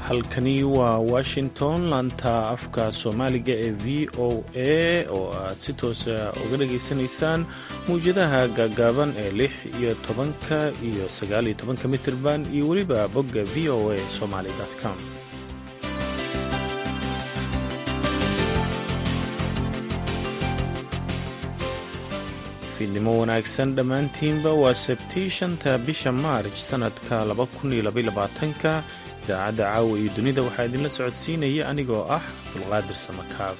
halkani waa washington laanta afka soomaaliga ee v o a oo aad si toosa uga dhageysanaysaan mawjadaha gaagaaban ee lix iyo tobanka iyo sagaal iyo tobanka mitirban iyo weliba bogga v o a somaly com fiidnimo wanaagsan dhammaantiinba waa sabtii shanta bisha maarj sannadka ka idaacadda caawa iyo dunida waxaa idinla socodsiinaya anigoo ah abdulqaadir samakaab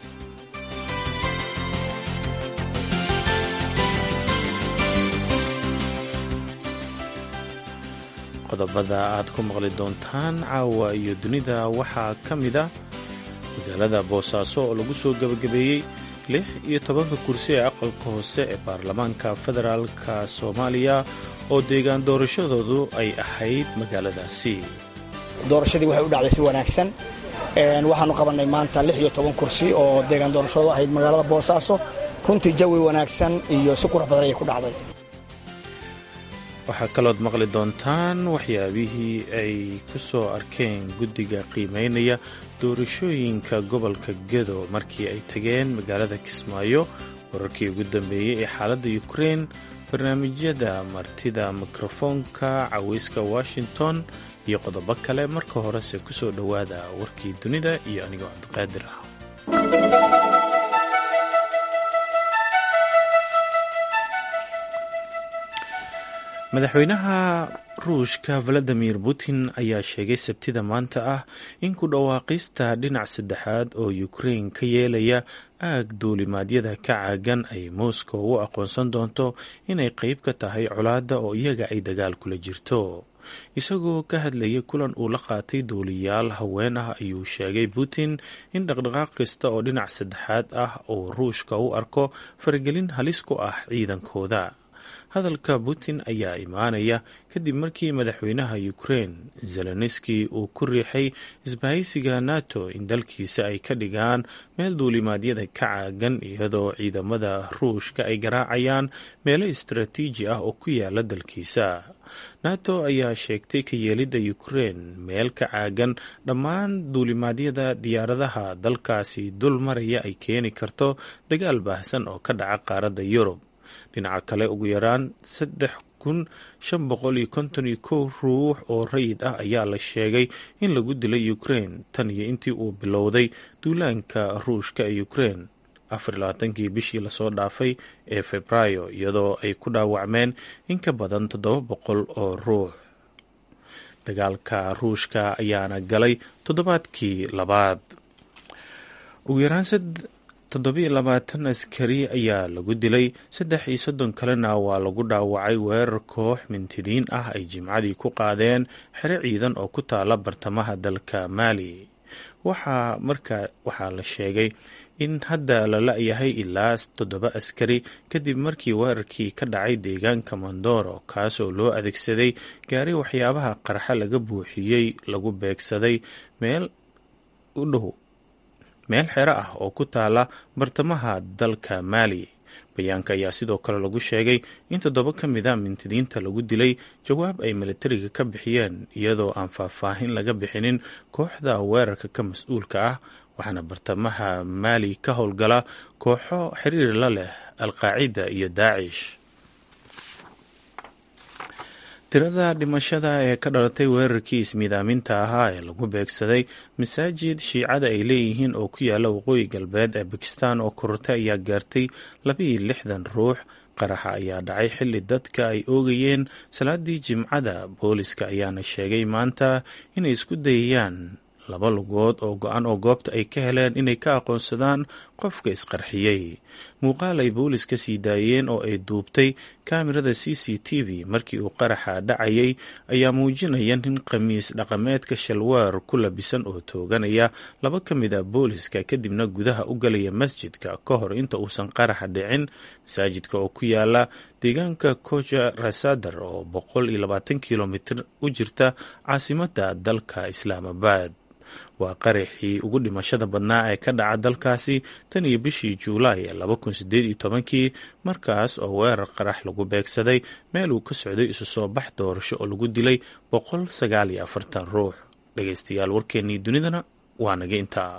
qodobada aad ku maqli doontaan caawa iyo dunida waxaa ka mid a magaalada boosaaso oo lagu soo gebagabeeyey lix iyo tobanka kursi ee aqalka hoose ee baarlamaanka federaalka soomaaliya oo deegaan doorashadoodu ay ahayd magaaladaasi doorashadii waxay u dhacday si wanaagsan waxaanu qabannay maanta lix iyo toban kursi oo deegaan doorashadu ahayd magaalada boosaaso runtii jawi wanaagsan iyo si qurux badan ayay ku dhacday waxaa kalood maqli doontaan waxyaabihii ay ku soo arkeen guddiga qiimaynaya doorashooyinka gobolka gedo markii ay tageen magaalada kismaayo wararkii ugu dambeeyey ee xaaladda ukrein barnaamijyada martida mikrofoonka caweyska washington iyo qodobo kale marka horese ku soo dhowaada warkii dunida iyo anigoo cabdiqaadir ah madaxweynaha ruushka valadimir putin ayaa sheegay sabtida maanta ah in ku dhawaaqista dhinac saddexaad oo ukrein ka yeelaya aag duulimaadyada ka caagan ay moscow u aqoonsan doonto inay qeyb ka tahay colaadda oo iyaga ay dagaal kula jirto isagoo ka hadlayay kulan uu la qaatay duuliyaal haween ah ayuu sheegay putin in dhaqdhaqaaq kasta oo dhinac saddexaad ah oo ruushka u arko faragelin halis ku ah ciidankooda hadalka putin ayaa imaanaya kadib markii madaxweynaha ukrein zelenski uu ku riixay isbahaysiga nato in dalkiisa ay ka dhigaan meel duulimaadyada ka caagan iyadoo ciidamada ruushka ay garaacayaan meelo istaraatiiji ah oo ku yaala dalkiisa nato ayaa sheegtay ka yeelidda ukrein meel ka caagan dhammaan duulimaadyada diyaaradaha dalkaasi dul maraya ay keeni karto dagaal baahsan oo ka dhaca qaaradda yurub dhinaca kale ugu yaraan saddex kun shan boqol iyo konton iyo kow ruux oo rayid ah ayaa la sheegay in lagu dilay ukrein tan iyo intii uu bilowday duulaanka ruushka ee ukrein afar labaatankii bishii lasoo dhaafay ee febraayo iyadoo ay ku dhaawacmeen in ka badan toddoba boqol oo ruux dagaalka ruushka ayaana galay toddobaadkii labaad ugu yaraan toddobiyo labaatan askari ayaa lagu dilay saddex iyo soddon kalena waa lagu dhaawacay weerar koox mintidiin ah ay jimcadii ku qaadeen xero ciidan oo ku taala bartamaha dalka maali waxaa markaa waxaa la sheegay in hadda la la-yahay ilaa toddoba askari kadib markii weerarkii ka dhacay deegaanka mondoro kaasoo loo adeegsaday gaari waxyaabaha qarxa laga buuxiyey lagu beegsaday meel u dhow meel xero ah oo ku taala bartamaha dalka maali bayaanka ayaa sidoo kale lagu sheegay in toddoba ka mid a mintidiinta lagu dilay jawaab ay milatariga ka bixiyeen iyadoo aan faahfaahin laga bixinin kooxda weerarka ka mas-uulka ah waxaana bartamaha maali ka howlgala kooxo xiriir la leh alqaacida iyo daacish tirada dhimashada ee ka dhalatay weerarkii ismiidaaminta ahaa ee lagu beegsaday masaajid shiicada ay leeyihiin oo ku yaala waqooyi galbeed ee bakistan oo korortay ayaa gaartay labiiyo lixdan ruux qaraxa ayaa dhacay xilli dadka ay oogayeen salaadii jimcada booliska ayaana sheegay maanta inay isku dayayaan laba lugood oo go-an oo goobta ay ka heleen inay ka aqoonsadaan qofka isqarxiyey muuqaal ay booliska sii daayeen oo ay duubtay kaamirada c c t v markii uu qaraxa dhacayay ayaa muujinaya nin khamiis dhaqameedka shalwaar ku labisan oo tooganaya laba ka mid a booliska kadibna gudaha u galaya masjidka ka hor inta uusan qaraxa dhicin masaajidka oo ku yaala deegaanka koja rasadar oo boqol iyo labaatan kilomitir u jirta caasimada dalka islaamabad waa qaraxii ugu dhimashada badnaa ee ka dhaca dalkaasi tan iyo bishii juulaay ee laba kun sideed iyo tobankii markaas oo weerar qarax lagu beegsaday meel uu ka socday isu soo bax doorasho oo lagu dilay boqol sagaal iyo afartan ruux dhegaystayaal warkeennii dunidana waa naga intaa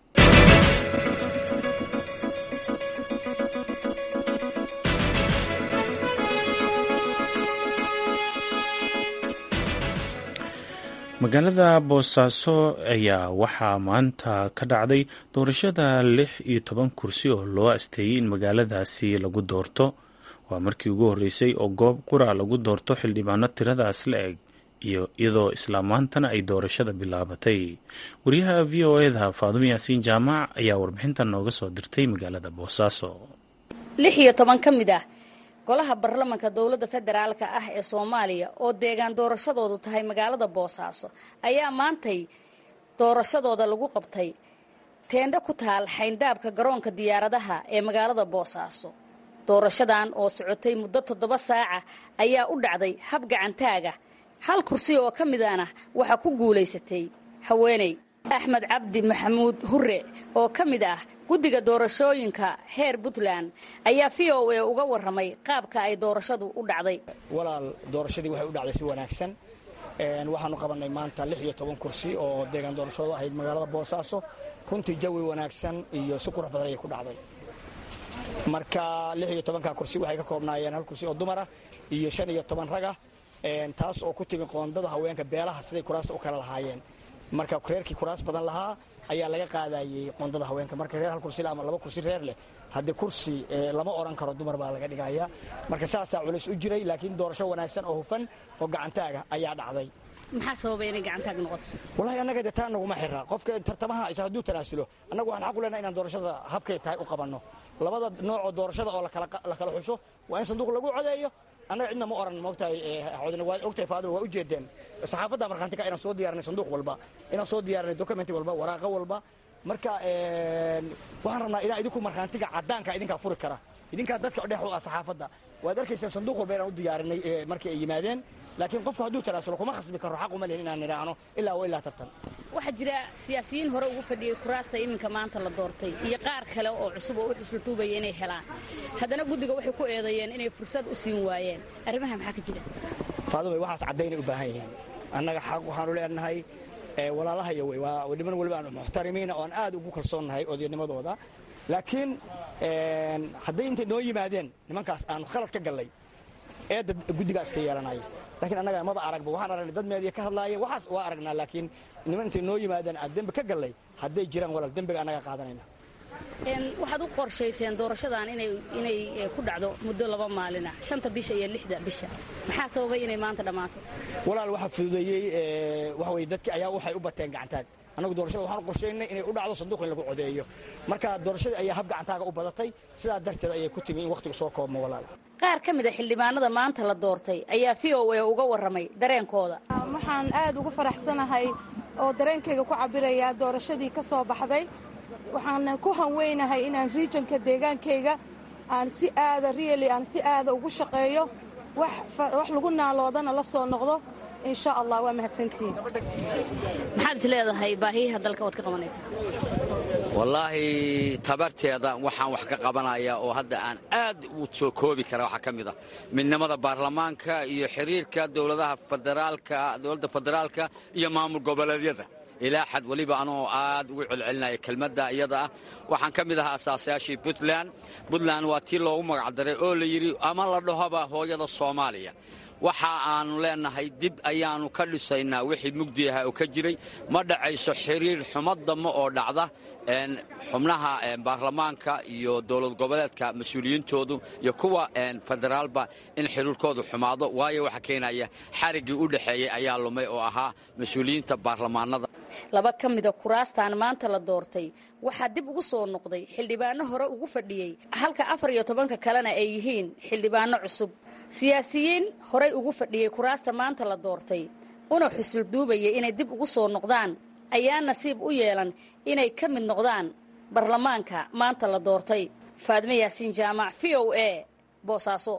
magaalada boosaaso ayaa waxaa maanta ka dhacday doorashada lix iyo toban kursi oo loo asteeyey in magaaladaasi lagu doorto waa markii ugu horreysay oo goob qura lagu doorto xildhibaano tiradaas la eg iyo iyadoo isla maantana ay doorashada bilaabatay wariyaha v o eda faadumo yaasiin jaamac ayaa warbixintan nooga soo dirtay magaalada boosaaso lix iyo toban ka mid ah golaha baarlamanka dowladda federaalka ah ee soomaaliya oo deegaan doorashadoodu tahay magaalada boosaaso ayaa maantay doorashadooda lagu qabtay teendho ku taal xayndaabka garoonka diyaaradaha ee magaalada boosaaso doorashadan oo socotay muddo toddoba saaca ayaa u dhacday hab gacantaaga hal kursi oo ka midana waxaa ku guulaysatay haweeney axmed cabdi maxamuud hure oo ka mid ah guddiga doorashooyinka heer puntland ayaa v o a uga warramay qaabka ay doorashadu u dhacday walaal doorashadii waxay u dhacday si wanaagsan waxaanu qabannay maanta lix iyo toban kursi oo deegaan doorashadu ahayd magaalada boosaaso runtii jawi wanaagsan iyo si qurux badan ayay ku dhacday marka lix iyo tobanka kursi waxay ka koobnaayeen hal kursi oo dumara iyo shan iyo toban raga taas oo ku timi qoondada haweenka beelaha siday kuraasta u kala lahaayeen marka reerkii kuraas badan lahaa ayaa laga qaadayey qoondada haweenka marka reer hal kursi ama laba kursi reer leh haddii kursi lama oran karo dumar baa laga dhigaya marka saasaa culays u jiray laakiin doorasho wanaagsan oo hufan oo gacantaaga ayaa dhacday maxaa sababay inay gacantaag noqoto walahi annaga de taa naguma xira qofka tartamaha isa hadduu tanaasulo annagu waxaan xaq u leenahay inaan doorashada habkay tahay u qabanno labada noocoo doorashada oo la kala xusho waa in sanduuq lagu codeeyo annaga cidna ma oran moogtahay waa ogtahay faadima waa u jeedeen saxaafadda markhaantika inaan soo diyaarinay sanduuq walba inaan soo diyaarinay document walba waraaqo walba marka waxaan rabnaa ilaa idinku markhaantiga caddaanka idinkaa furi kara idinkaa dadka dhex u ah saxaafadda waad arkayseen sanduuq walba inaan u diyaarinay markii ay yimaadeen laakiin qofku hadduu tanaasulo kuma khasbi karo xaq uma lihin inaan nidhaahno ilaa wa ilaa tartan waxaa jira siyaasiyiin hore ugu fadhiyey kuraasta iminka maanta la doortay iyo qaar kale oo cusub oo u xusultuubaya inay helaan haddana guddiga waxay ku eedeeyeen inay fursad u siin waayeen arrimaha maxaa ka jira faadumay waxaas caddaynay u baahan yihiin annaga xaq waxaanu leenahay walaalahaya wey waa niman waliba aan muxtarimiina oo aan aad ugu kalsoonnahay odaydnimadooda laakiin hadday intay noo yimaadeen nimankaas aanu khalad ka gallay eedda guddigaas ka yeelanaya lakiin annaga maba aragba waxaan aragnay dad meediya ka hadlaaya waxaas waa aragnaa laakiin niman intay noo yimaadeen aad dembi ka gallay hadday jiraan walaal dembiga annaga qaadanayna waxaad u qorshayseen doorashadan inay ku dhacdo muddo laba maalin ah shanta bisha iyo lixda bisha maxaa sababay inay maanta dhammaato walaal waxaa fududeeyey waxa weye dadki ayaa waxay u bateen gacantaag annagu doorashada waxaan qorshaynay inay u dhacdo sanduuq in lagu codeeyo marka doorashadii ayaa hab gacantaaga u badatay sidaa darteed ayay ku timi in wakhtigu soo koobmo walaal qaar ka mid a xildhibaanada maanta la doortay ayaa v o a uga warramay dareenkooda waxaan aad ugu faraxsanahay oo dareenkayga ku cabirayaa doorashadii ka soo baxday waxaan ku hanweynahay inaan riijanka deegaankayga aan si aada riali aan si aada ugu shaqeeyo wax lagu naaloodana la soo noqdo insha allah waa mahadsantihiin maxaad is leedahay baahiyaha dalka ood ka qabanaysa wallaahi tabarteeda waxaan wax ka qabanayaa oo hadda aan aad u soo koobi kara waxaa ka mid ah midnimada baarlamaanka iyo xiriirka dowladaha federaalka dowladda federaalka iyo maamul goboleedyada ilaa xad weliba anoo aad ugu celcelinaya kelmadda iyada ah waxaan ka mid ahaa asaasayaashii puntland puntland waa tii loogu magacdaray oo la yidhi ama la dhahoba hooyada soomaaliya waxa aannu leennahay dib ayaannu ka dhisaynaa wixii mugdi ahaa oo ka jiray ma dhacayso xiriir xumadamo oo dhacda xubnaha baarlamaanka iyo dowlad goboleedka mas-uuliyiintoodu iyo kuwa federaalba in xiriirkoodu xumaado waayo waxa keenaya xariggii u dhexeeyey ayaa lumay oo ahaa mas-uuliyiinta baarlamaanada laba ka mida kuraastan maanta la doortay waxaa dib ugu soo noqday xildhibaano hore ugu fadhiyey halka afar iyo tobanka kalena ay yihiin xildhibaano cusub siyaasiyiin horay ugu fadhiyey kuraasta maanta la doortay una xusul duubaya inay dib ugu soo noqdaan ayaa nasiib u yeelan inay ka mid noqdaan baarlamaanka maanta la doortay faadme yaasiin jaamac v o a boosaaso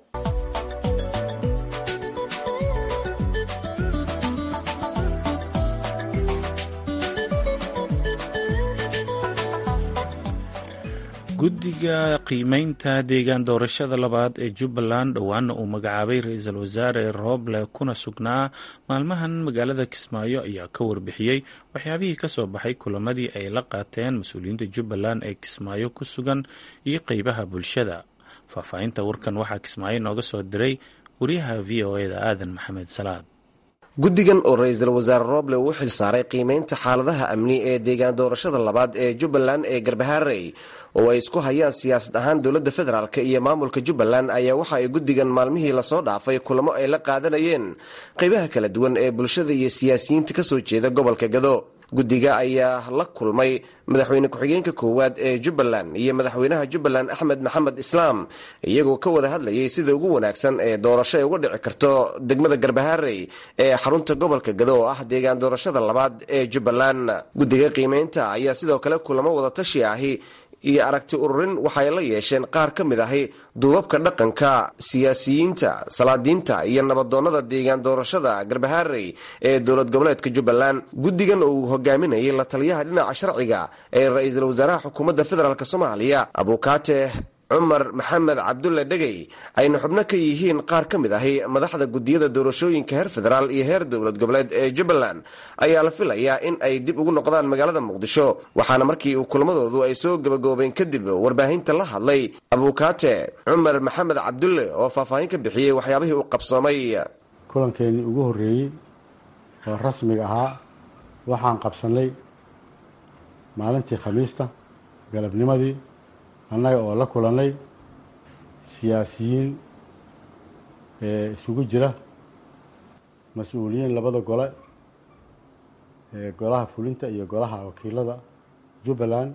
guddiga qiimeynta deegaan doorashada labaad ee jubbaland dhowaana uu magacaabay ra-iisul wasaare rooble kuna sugnaa maalmahan magaalada kismaayo ayaa ka warbixiyey waxyaabihii kasoo baxay kulamadii ay la qaateen mas-uuliyiinta jubbaland ee kismaayo ku sugan iyo qeybaha bulshada faahfaahinta warkan waxaa kismaayo nooga soo diray wariyaha v o eda aadan maxamed salaad guddigan oo ra-iisul wasaare rooble uu u xil saaray qiimeynta xaaladaha amni ee deegaan doorashada labaad ee jubbaland ee garbaharey oo ay isku hayaan siyaasad ahaan dowladda federaalk iyo maamulka jubbaland ayaa waxa ay guddigan maalmihii lasoo dhaafay kulamo ay la qaadanayeen qeybaha kala duwan ee bulshada iyo siyaasiyiinta kasoo jeeda gobolka gado guddiga ayaa la kulmay madaxweyne ku-xigeenka koowaad ee jubbaland iyo madaxweynaha jubbaland axmed maxamed islaam iyagoo ka wada hadlayay sida ugu wanaagsan ee doorasho ay uga dhici karto degmada garbaharey ee xarunta gobolka gado oo ah deegaan doorashada labaad ee jubbaland guddiga qiimeynta ayaa sidoo kale kulamo wadatashi ahi iyo aragti ururin waxay la yeesheen qaar ka mid ahi duubabka dhaqanka siyaasiyiinta salaadiinta iyo nabadoonnada deegaan doorashada garbaharey ee dowlad goboleedka jubbaland guddigan oo uu hogaaminayay la taliyaha dhinaca sharciga ee ra-iisul wasaaraha xukuumadda federaalk soomaaliya abukaate cumar maxamed cabdulle dhegey ayna xubno ka yihiin qaar ka mid ahi madaxda guddiyada doorashooyinka heer federaal iyo heer dowlad goboleed ee jubbaland ayaa la filayaa in ay dib ugu noqdaan magaalada muqdisho waxaana markii uu kulmadoodu ay soo gabagaboobeen kadib warbaahinta la hadlay abukaate cumar maxamed cabdulle oo faahfaahin ka bixiyey waxyaabihii uu qabsoomay kulankeenii ugu horreeyey oo rasmiga ahaa waxaan qabsannay maalintii khamiista galabnimadii annaga oo la kulannay siyaasiyiin ee isugu jira mas-uuliyiin labada gole ee golaha fulinta iyo golaha wakiilada jubbaland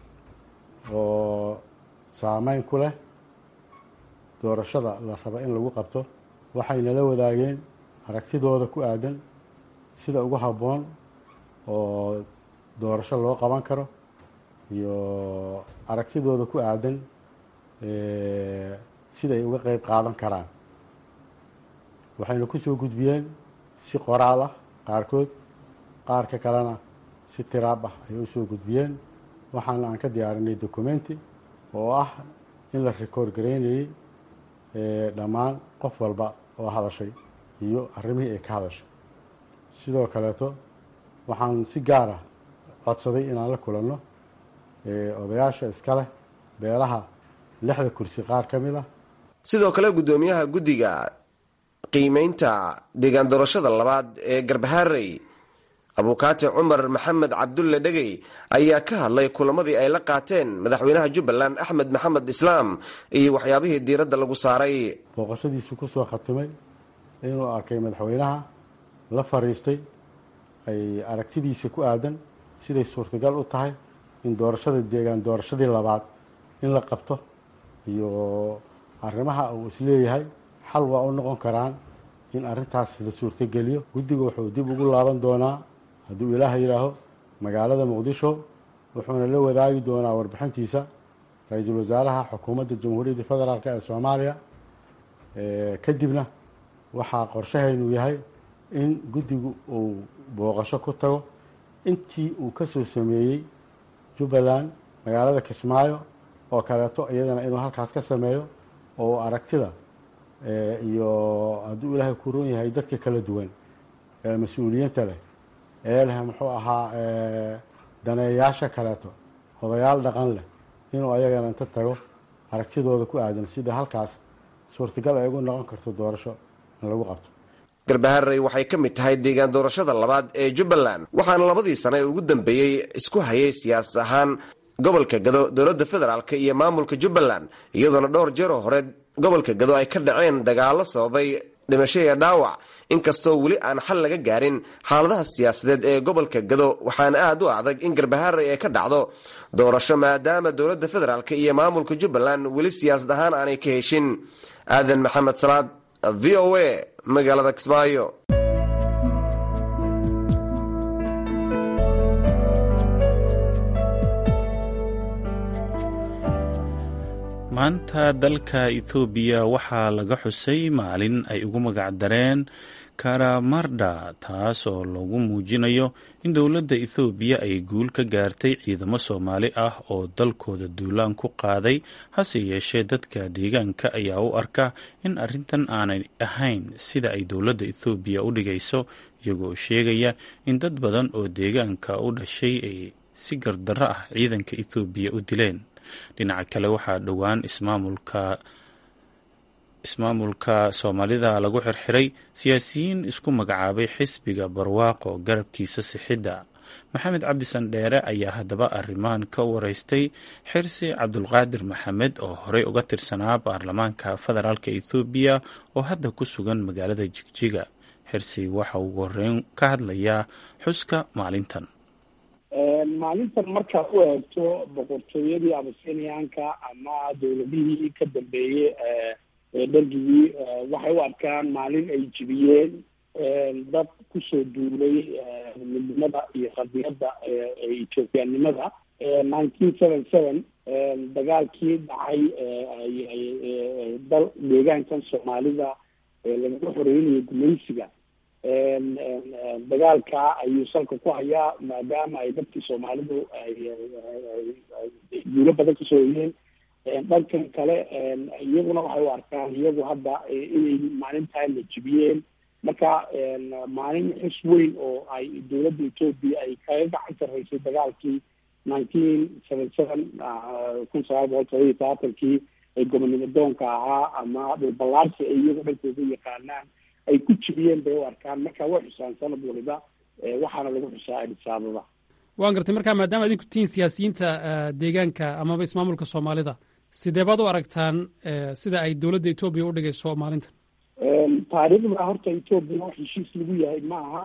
oo saameyn ku leh doorashada la raba in lagu qabto waxayna la wadaageen aragtidooda ku aadan sida ugu habboon oo doorasho loo qaban karo iyo aragtidooda ku aadan sida ay uga qeyb qaadan karaan waxayna ku soo gudbiyeen si qoraal ah qaarkood qaarka kalena si tiraab ah ayay usoo gudbiyeen waxaana aan ka diyaarinay documenti oo ah in la record gareynayey dhammaan qof walba oo hadashay iyo arrimihii ay ka hadashay sidoo kaleeto waxaan si gaar ah codsaday inaan la kulanno odayaasha iska leh beelaha lixda kursi qaar ka mid ah sidoo kale guddoomiyaha guddiga qiimeynta deegaan doorashada labaad ee garbaharey abukaate cumar maxamed cabdulle dhegey ayaa ka hadlay kulamadii ay la qaateen madaxweynaha jubbaland axmed maxamed islaam iyo waxyaabihii diiradda lagu saaray booqashadiisu ku soo khatimay inuu arkay madaxweynaha la fariistay ay aragtidiisa ku aadan siday suurtagal u tahay in doorashada deegaan doorashadii labaad in la qabto iyo arrimaha uu isleeyahay xal waa u noqon karaan in arrintaas la suurtogeliyo guddiga wuxuu dib ugu laaban doonaa hadduu ilaaha yidhaaho magaalada muqdisho wuxuuna la wadaagi doonaa warbixintiisa ra-iisul wasaaraha xukuumadda jamhuuriyadda federaalk ee soomaaliya kadibna waxaa qorshahaynu yahay in guddigu uu booqasho ku tago intii uu ka soo sameeyey jubbaland magaalada kismaayo oo kaleeto iyadana inuu halkaas ka sameeyo oo aragtida iyo hadduu ilaahay ku ron yahay dadka kala duwan ee mas-uuliyiinta leh ee leh muxuu ahaa daneeyaasha kaleeto odayaal dhaqan leh inuu ayagana inta tago aragtidooda ku aadan sida halkaas suurtagal ay ugu noqon karto doorasho in lagu qabto garbaharey waxay ka mid tahay deegaan doorashada labaad ee jubbaland waxaana labadii sane ee ugu dambeeyey isku hayay siyaasad ahaan gobolka gado dowladda federaalk iyo maamulka jubbaland iyadoona dhowr jeeroo hore gobolka gado ay ka dhaceen dagaallo sababay dhimasho iyo dhaawac inkastoo weli aan xal laga gaarin xaaladaha siyaasadeed ee gobolka gado waxaana aad u adag in garbaharey ay ka dhacdo doorasho maadaama dowladda federaalk iyo maamulka jubbaland weli siyaasad ahaan aanay ka heshin aadan maxamed salaad v o a magaalada kismaayo maanta dalka ethoobiya waxaa laga xusay maalin ay ugu magacdareen karamarda taas oo lagu muujinayo in dowladda ethoobiya ay guul ka gaartay ciidamo soomaali ah oo dalkooda duulaan ku qaaday hase yeeshee dadka deegaanka ayaa u arka in arrintan aanay ahayn sida ay dowladda ethoobiya u dhigayso iyagoo sheegaya in dad badan oo deegaanka u dhashay ay si gardarro ah ciidanka ethoobiya u dileen dhinaca kale waxaa dhowaan ismaamulka ismaamulka soomaalida lagu xirxiray siyaasiyiin isku magacaabay xisbiga barwaaqo garabkiisa sixidda maxamed cabdi sandheere ayaa haddaba arrimahan ka wareystay xirsi cabdulqaadir maxamed oo horey uga tirsanaa baarlamaanka federaalk ethoobiya oo hadda ku sugan magaalada jigjiga xirsi waxa uu horeyn ka hadlayaa xuska maalintan maalintan markaad u eegto boqortooyadii abasiniyaanka ama dowladihii ka dambeeyey dhargigii waxay u arkaan maalin ay jibiyeen dad kusoo duulay midnimada iyo qadiyadda ethoobiyanimada nineteen seven seven dagaalkii dhacay dal deegaankan soomaalida lagaga xoreynayay gumaysiga dagaalka ayuu salka ku hayaa maadaama ay dadkii soomaalidu guulo badan kasoo hoyeen dhankan kale iyaguna waxay u arkaan iyagu hadda inay maalintaan la jibiyeen marka maalin xus weyn oo ay dowladda etoobiya ay kaga gacan sarreysay dagaalkii nineteen seven seven kun sagaal boqol todoba iyo tobaatankii ee gobonimo doonka ahaa ama dhulballaarsi ay iyagu dhankooda yaqaanaan ay ku jibiyeen bay u arkaan marka way xusaan sanad waliba waxaana lagu xusaa adis ababa waan gartay marka maadaama adinku tihiin siyaasiyiinta deegaanka amaba ismaamulka soomaalida sidee baad u aragtaan sida ay dowladda etoobiya u dhigayso maalintan taariikhda horta etoobiya wax heshiis lagu yahay ma aha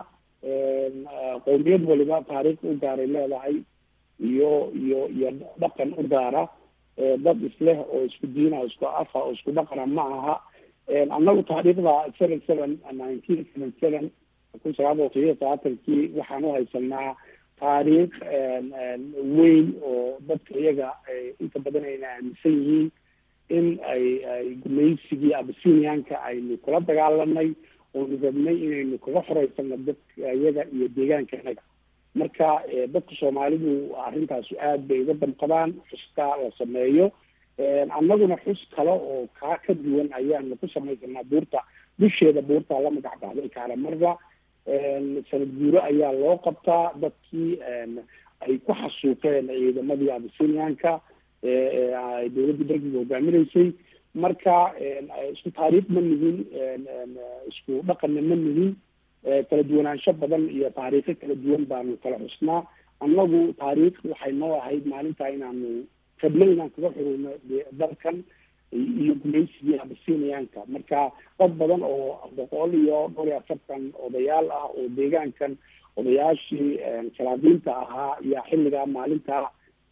qowmiyad waliba taariikh u gaaray leedahay iyo iyo iyo dhaqan u gaara dad isleh oo isku diina oo isku afa oo isku dhaqana ma aha annagu taariikhda seven seven nineteen seven seven kun sagaal boqol todobiyo tobaatankii waxaan u haysanaa taariikh weyn oo dadka iyaga inta badan ayna aaminsan yihiin in ay ay gumaysigii abasiniyaanka aynu kula dagaalanay oonu rabnay inaynu kaga xoreysano dadka iyaga iyo deegaanka inaga marka dadka soomaalidu arrintaas aad bay uga damqadaan xuska la sameeyo annaguna xus kale oo kaa ka duwan ayaanu ku samaysanaa buurta dusheeda buurta la magac baxday kaaramarda sanad guuro ayaa loo qabtaa dadkii ay ku xasuuqeen ciidamadii abasiniyaanka dowladda dargiga hogaaminaysay marka isku taariikh ma nihin isku dhaqanna ma nihin kala duwanaansho badan iyo taariikho kala duwan baanu kala xusnaa annagu taariikh waxay noo ahayd maalintaa inaanu rabno inaan kaga xurino dalkan iyo gumaysigii abasiniyaanka marka dad badan oo boqol iyo dhowr iyo afartan odayaal ah oo deegaankan odayaashii salaadiinta ahaa ayaa xilligaa maalintaa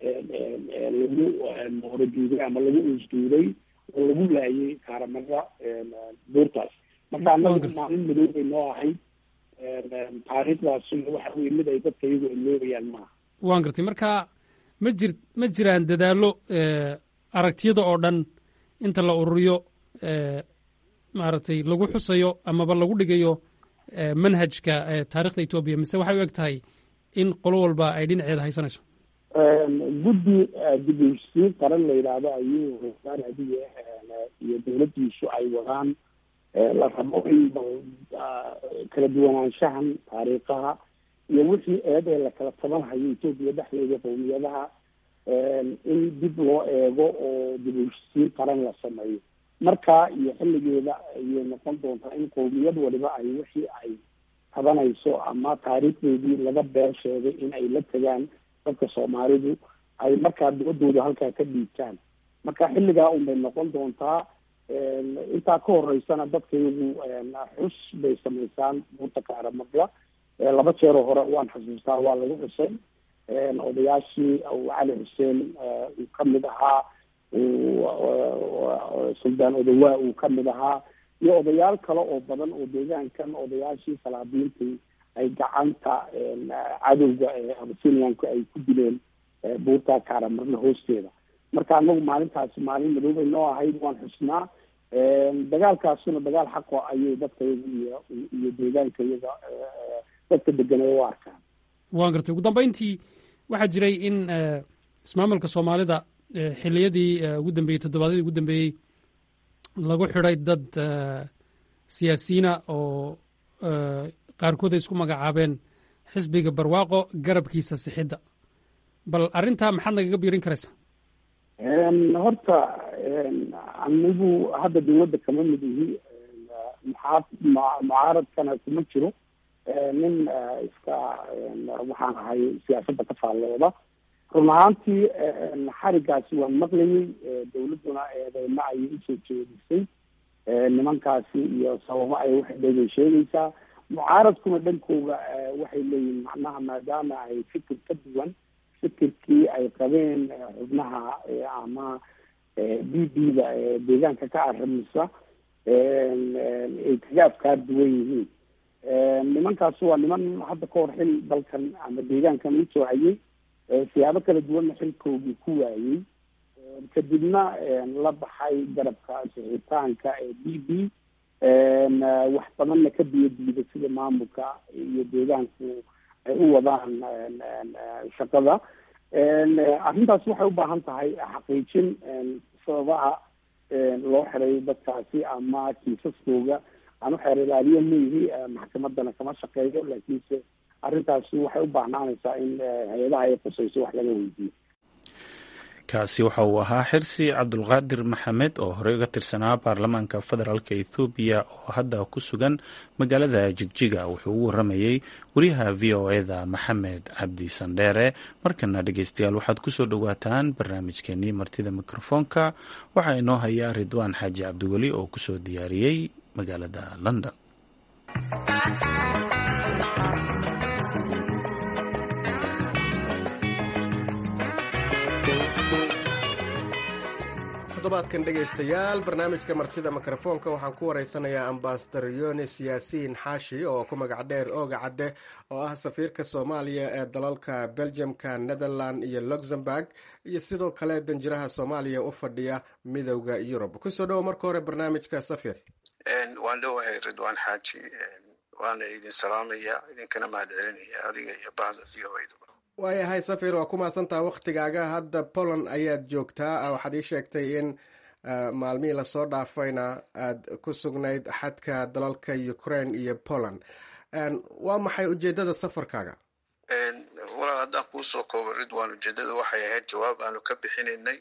lagu horajuuday ama lagu uusduuday oo lagu laayay kaaramada buurtaas marka annagu maalin madow bay noo ahayd taariikhdaasina waxa weye mid ay dadka iyagu iloobayaan maaha waan gartay marka ma jir ma jiraan dadaallo aragtiyada oo dhan inta la ururiyo maaragtay lagu xusayo amaba lagu dhigayo manhajka taarikhda etoobiya mise waxay u eg tahay in qolo walba ay dhinaceeda haysanayso guddi dib-u-heshiisiin qaran la yidhaahdo ayuu rasaar hadiye iyo dowladdiisu ay wadaan la rabo in kala duwanaanshahan taariikhaha iyo wixii eed ee lakala tabanhayo etoobiya dhexdeeda qowmiyadaha in dib loo eego oo dib-u-heshiisiin qaran la sameeyo markaa iyo xilligeeda ayay noqon doontaa in qowmiyad waliba ay wixii ay tabanayso ama taariikhdeedii laga been sheegay in ay la tegaan dadka soomaalidu ay markaa dibadooda halkaa ka dhiibtaan marka xilligaa unbay noqon doontaa intaa ka horeysana dadka iyagu xus bay samaysaan buurta kaaramadla laba jeeroo hore waan xasuustaa waa lagu xusay odayaashii cali xuseen uu kamid ahaa suldaan odawaa uu kamid ahaa iyo odayaal kale oo badan oo deegaankan odayaashii salaadiintii ay gacanta cadowga ee abasiniyanku ay ku dileen buurta kaaramarna hoosteeda marka anagu maalintaasi maalin madoobay noo ahayd waan xusnaa dagaalkaasuna dagaal xaqo ayay dadka iyaga iyo iyo deegaanka iyaga dadka deganay u arkaan waan gartay ugu dambeyntii waxaa jiray in ismaamulka soomaalida xiliyadii ugu dambeeyey toddobaadyadii ugu dambeeyey lagu xidhay dad siyaasiyiina oo qaarkood ay isku magacaabeen xisbiga barwaaqo garabkiisa sixidda bal arrintaa maxaad nagaga biirin karaysaa horta anigu hadda dawladda kama mid ihi muxaa mucaaradkana kuma jiro nin iska waxaan ahay siyaasadda ka faallooda run ahaantii xarigaasi waan maqlayay dawladduna eedeyma ayay usoo jeedisay nimankaasi iyo sababo ay waxdhay bay sheegaysaa mucaaradkuna dhankooda waxay leeyihin macnaha maadaama ay fikir ka duwan fikirkii ay qabeen xubnaha ama b b da deegaanka ka arrimisa ay kaga afkaar duwan yihiin nimankaasi waa niman hadda ka hor xil dalkan ama deegaankan usoo hayay siyaabo kala duwanna xilkoogii ku waayey kadibna la baxay garabka sixitaanka ee b b wax badanna ka biyadiida sida maamulka iyo deegaanku ay u wadaan shaqada arrintaas waxay u baahan tahay xaqiijin sababaha loo xiray dadkaasi ama kiisaskooga aan uxeer ilaaliyo maihi maxkamadana kama shaqeeyo laakiinse arrintaasi waxay u baahnaanaysaa in hay-adaha ay qusayso wax laga weydiiyo kaasi waxa uu ahaa xirsi cabdulqaadir maxamed oo horey uga tirsanaa baarlamaanka federaalka ethoobiya oo hadda ku sugan magaalada jigjiga wuxuu ugu waramayey wariyaha v o eda maxamed cabdi sandheere markana dhegeystayaal waxaad kusoo dhowaataan barnaamijkeenii martida mikrofoonka waxaa inoo hayaa ridwaan xaaji cabdiweli oo kusoo diyaariyey magaalada london todobaadkan dhegaystayaal barnaamijka martida mikrofoonka waxaan ku wareysanayaa ambasador yonis yaasiin xaashi oo ku magac dheer ooga cadde oo ah safiirka soomaaliya ee dalalka belgiumka netherland iyo luxemburg iyo sidoo kale danjiraha soomaaliya u fadhiya midowda yurub kusoo dhowo marka hore barnaamijka safir waan dhowahay ridwaan xaaji waana idin salaamaya idinkana mahad celinaya adiga iyo bahda v o eda waayahay safir waa ku mahadsantaha waktigaaga hadda poland ayaad joogtaa waxaad ii sheegtay in maalmihii lasoo dhaafayna aad ku sugnayd xadka dalalka ukraine iyo poland waa maxay ujeedada safarkaaga walaal haddaan kuusoo koobo ridwan ujeedada waxay ahayd jawaab aanu ka bixinaynay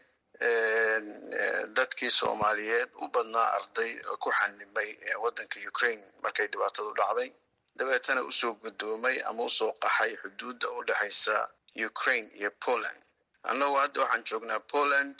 dadkii soomaaliyeed u badnaa arday ku xanimay waddanka ukraine markay dhibaatadu dhacday dabeetana usoo gudoomay ama usoo qaxay xuduudda u dhexaysa ukraine iyo poland annagu hadda waxaan joognaa poland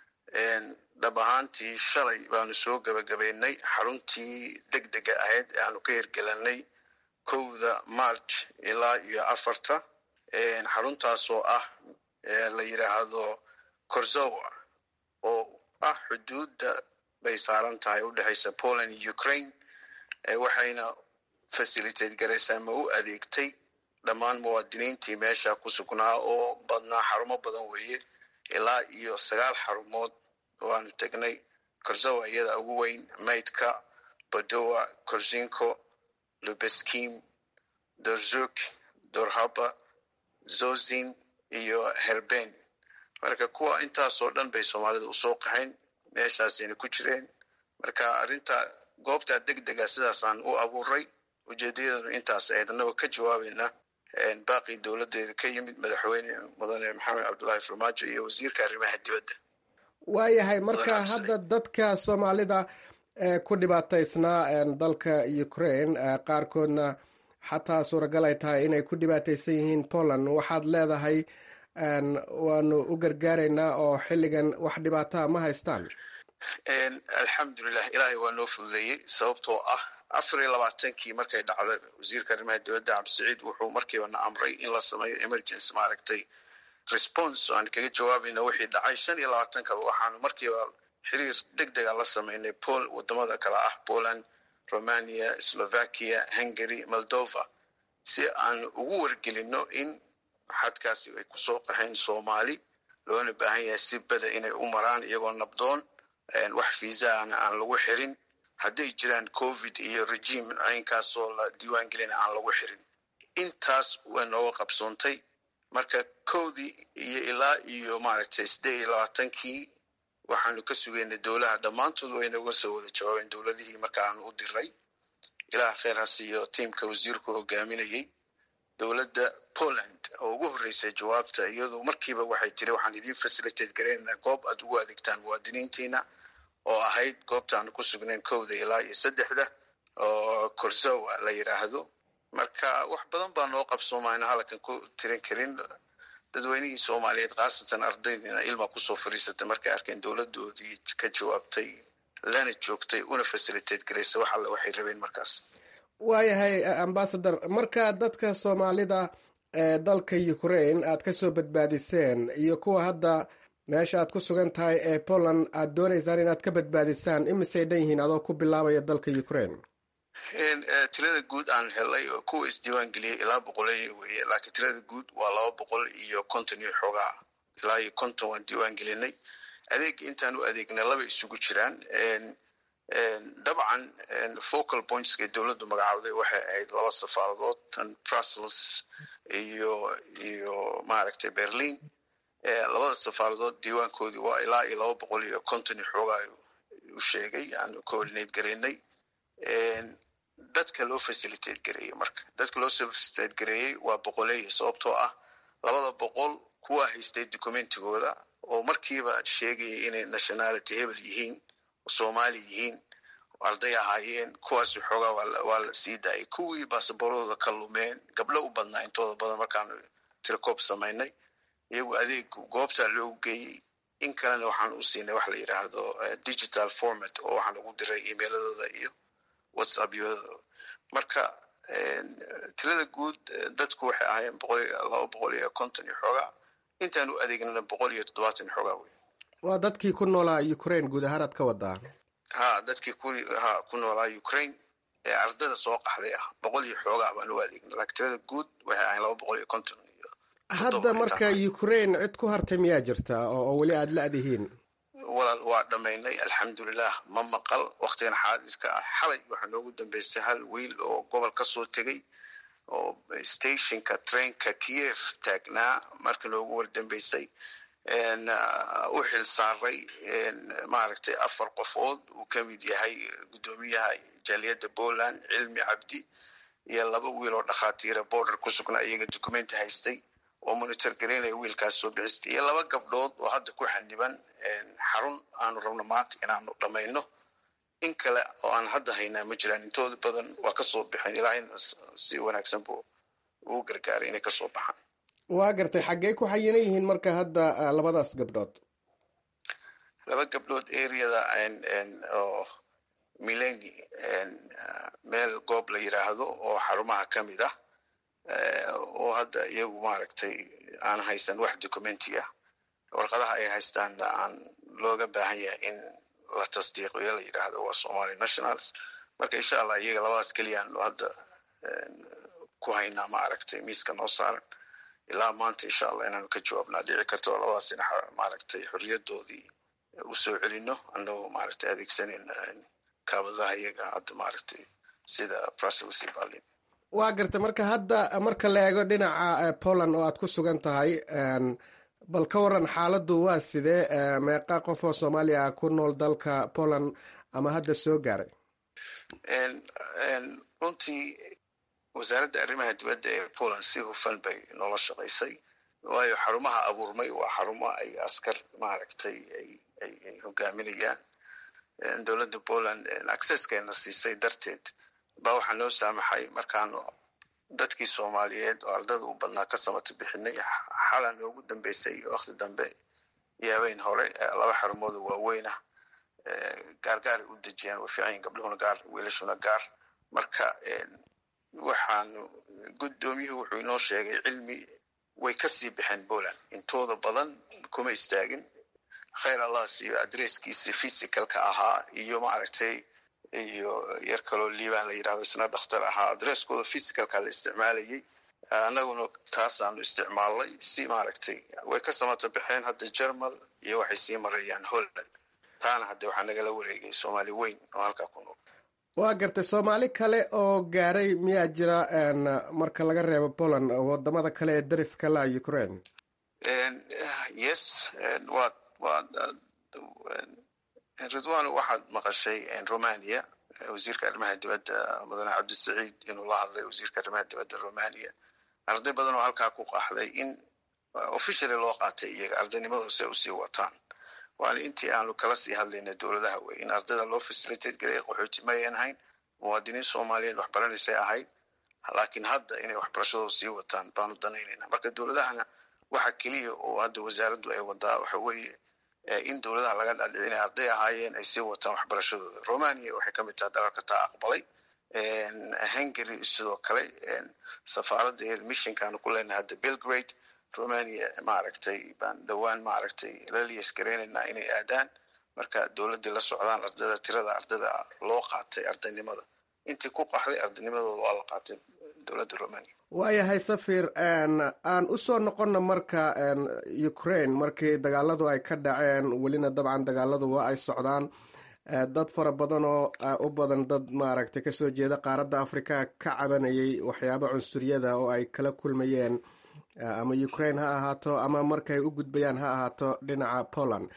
dhab ahaantii shalay baanu soo gebagabaynay xaruntii deg dega ahayd ee aanu ka hirgelanay kowda march ilaa iyo afarta xaruntaasoo ah la yidhaahdo korzowa oo ah xuduudda bay saaran tahay u dhexaysa poland iyo ukraine waxayna facilitate garaysaa ma u adeegtay dhammaan muwaadiniintii meesha ku sugnaa oo badnaa xarumo badan weeye ilaa iyo sagaal xarumood waanu tegnay korzowa iyada ugu weyn maydka badowa korzinko lubeskim dorzuk dorhaba zozin iyo herben marka kuwa intaasoo dhan bay soomaalida usoo qaxayn meeshaasayna ku jireen marka arrinta goobtaa deg dega sidaasaan u abuuray ujeedayadanu intaas ahayd annagoo ka jawaabayna baaqii dowladeeda ka yimid madaxweyne mudane maxamed cabdullaahi farmaajo iyo wasiirka arrimaha dibadda waayahay marka hadda dadka soomaalida ee ku dhibaataysnaa dalka ukraine qaarkoodna xataa suuragal ay tahay inay ku dhibaataysan yihiin poland waxaad leedahay waanu u gargaaraynaa oo xilligan wax dhibaataa ma haystaan alxamdulilah ilaahay waa noo fududeeyey sababtoo ah afar iyo labaatankii markay dhacda wasiirka arrimaha dibadda cabdisaciid wuxuu markiiba na amray in la sameeyo emergency maaragtay response oo aan kaga jawaabayna wixii dhacay shan iyo labaatankaba waxaanu markiiba xiriir deg dega la sameynay pol wadamada kale ah poland romania slovakia hungary moldova si aan ugu wargelino in xadkaasi ay kusoo qaxeen soomaali loona baahan yahay si bada inay u maraan iyagoo nabdoon wax fiisaana aan lagu xirin hadday jiraan covid iyo regime caynkaasoo la diiwaan gelina aan lagu xirin intaas way nooga qabsoontay marka kowdii iyo ilaa iyo maaragtay siddeed iyo labaatankii waxaanu ka sugaynay dowlaha dhammaantood way nooga soo wada jawaabeen dowladihii marka aanu u diray ilaah kheer ha siiyo tiimka wasiirku hogaaminayay dowladda poland oo ugu horreysay jawaabta iyadu markiiba waxay tiri waxaan idiin facilitate garaynaynaa goob aad ugu adeegtaan muwaadiniintiina oo ahayd goobta aanu ku sugnayn kowda ilaa iyo saddexda oo korsowa la yidhaahdo marka wax badan baa noo qabsoomayna halkan ku tirin karin dadweynihii soomaaliyeed khaasatan ardaydiina ilma kusoo fariisatay markay arkeen dowladoodii ka jawaabtay lana joogtay una facilitate garaysa wax alle waxay rabeen markaas waayahay ambasador marka dadka soomaalida ee dalka ukraine aad kasoo badbaadiseen iyo kuwa hadda meesha aad ku sugan tahay ee poland aad doonaysaan inaad ka badbaadisaan imisay dhan yihiin adoo ku bilaabaya dalka ukraine tirada guud aan helay oo kuwa isdiiwaan geliyay ilaa boqoleeya weeye laakiin tirada guud waa laba boqol iyo konton iyo xoogaa ilaa iyo konton waan diiwaan gelinay adeega intaan u adeegnay laba isugu jiraan dabcan focal pointska dowladdu magacawday waxay ahayd laba safaaradood tan brussels iyo iyo maaragtay berlin labada safaaradood diiwaankoodii waa ilaa iyo laba boqol iyo konton iyo xoogaa u sheegay aan coordinate garaynay dadka loo facilitate gareeyey marka dadka loo facilitate gareeyey waa boqoleeya sababtoo ah labada boqol kuwa haystay documentigooda oo markiiba sheegaya inay nationality hebel yihiin oo soomaali yihiin arday ahaayeen kuwaasi xoogaa waa la sii daayay kuwii baasaboorooda ka lumeen gabdho u badnaa intooda badan markaanu tirkoob samaynay iyagu adeeg goobtaa loogu geeyey in kalena waxaan u siinay wax la yidhaahdo digital format oo waxaan ugu diray emailadooda iyo whatsappyadooda marka tirada guud dadku waxay ahaayeen boqol laba boqol iyo konton iyo xoogaa intaan u adeegnana boqol iyo toddobaatan iyo xoogaa wey waa dadkii ku noolaa ukraine guud ahaan aad ka wadaa ha dadkii ku ha ku noolaa ukraine ee ardada soo qaxday ah boqol iyo xoogaa baan u adeegnay laakiin tirada guud waxay ahayn laba boqol iyo konton iyo hadda marka ukraine cid ku hartay miyaa jirta oo weli aada la-dihiin walaal waa dhammaynay alxamdulilah ma maqal waktigan xaadirka ah xalay waxaa noogu dambeysay hal wiil oo gobol ka soo tegey oo stationka trainka kiev taagnaa marka noogu wardambeysay u xil saaray maaragtay afar qofood uu ka mid yahay guddoomiyaha jaaliyadda poland cilmi cabdi iyo laba wiil oo dhakhaatiira border ku sugnaa iyaga documenti haystay oo monitor garaynaya wiilkaas soo bixistay iyo laba gabdhood oo hadda ku xaniban xarun aanu rabno maanta inaanu dhammayno in kale oo aan hadda haynaa ma jiraan intooda badan waa kasoo baxeen ilaahayna si wanaagsan buu ugu gargaaray inay kasoo baxaan waa gartay xaggey ku xayinan yihiin marka hadda labadaas gabdhood laba gabdhood areada oo mileni meel goob la yidhaahdo oo xarumaha ka mid ah oo hadda iyagu maaragtay aan haysan wax documenti ah warqadaha ay haystaanna aan looga baahan yahay in la tasdiiqiyo la yidhaahdo waa somali nationals marka insha allah iyaga labadaas keliyaan hadda ku haynaa maaragtay miiska noo saaran ilaa maanta insha allah inaanu ka jawaabnaa dhici karta oo labadaas in maaragtay xorriyadoodii usoo celino annagoo maaragtay adeegsanayna kaabadaha iyaga hadda maaragtay sida brussels iyo berlin waa garta marka hadda marka la eego dhinaca poland oo aad ku sugan tahay bal ka waran xaaladdu waa sidee meeqa qof oo soomaaliya ku nool dalka poland ama hadda soo gaaray runtii wasaaradda arrimaha dibadda ee poland si hufan bay noola shaqaysay waayo xarumaha abuurmay waa xarumo ay askar maaragtay ay hogaaminayaan dowladda poland accesskeena siisay darteed baa waxaa noo saamaxay markaanu dadkii soomaaliyeed oo ardada u badnaa ka samata bixinay xala noogu dambeysay wakti dambe yaabeyn hore laba xarumooda waaweyn ah gaargaar ay u dejiyaan way fiican yihin gabdhuhuna gaar wiilashuna gaar marka waxaanu guddoomiyuhu wuxuu inoo sheegay cilmi way kasii baxeen poland intooda badan kuma istaagin khayr allah siiyo adresskiisi physicalka ahaa iyo maaragtay iyo yar kaloo liibaan la yidhahdo isna dhakhtar ahaa adresskooda physicalka la isticmaalayay annaguna taasaanu isticmaalnay si maaragtay way ka samata baxeen hadda germal iyo waxay sii marayaan holland taana hadde waxaa nagala wareegay soomaali weyn oo halkaa ku nool waa gartay soomaali kale oo gaaray miyaa jira marka laga reebo poland wadamada kale ee dariska la ukraine yes waa waa ridwan waxaad maqashay romania wasiirka arrimaha dibadda mudane cabdisaciid inuu la hadlay wasiirka arrimaha dibadda romania arday badan oo halkaa ku qaxday in officially loo qaatay iyaga ardaynimadooda si ay usii wataan waana intii aanu kala sii hadlayna dowladaha wey in ardayda loo facilitate gareey qaxooti mayan ahayn muwaadiniin soomaaliyeed waxbaranaysay ahayd laakiin hadda inay waxbarashadooda sii wataan baanu danaynayna marka dowladahana waxa keliya oo hadda wasaaraddu ay wadaa waxa weeye in dowladaha laga dhaldhici inay arday ahaayeen ay sii wataan waxbarashadooda romania waxay ka mid tahay dalalka taa aqbalay hungary sidoo kale safaaradda missionkaanu ku leenahay hadda belgrade romania maaragtay baan dhowaan maaragtay lalias gareynaynaa inay aadaan marka dowladdii la socdaan ardayda tirada ardayda loo qaatay ardaynimada intii ku qaxday ardaynimadooda waa la qaatay dowladda romania waayahay safir aan usoo noqonna marka ukraine markii dagaaladu ay ka dhaceen welina dabcan dagaaladu waa ay socdaan dad fara badan oo u badan dad maaragtay kasoo jeeda qaaradda africa ka cabanayay waxyaaba cunsuriyada oo ay kala kulmayeen ama ukraine ha ahaato ama markay u gudbayaan ha ahaato dhinaca poland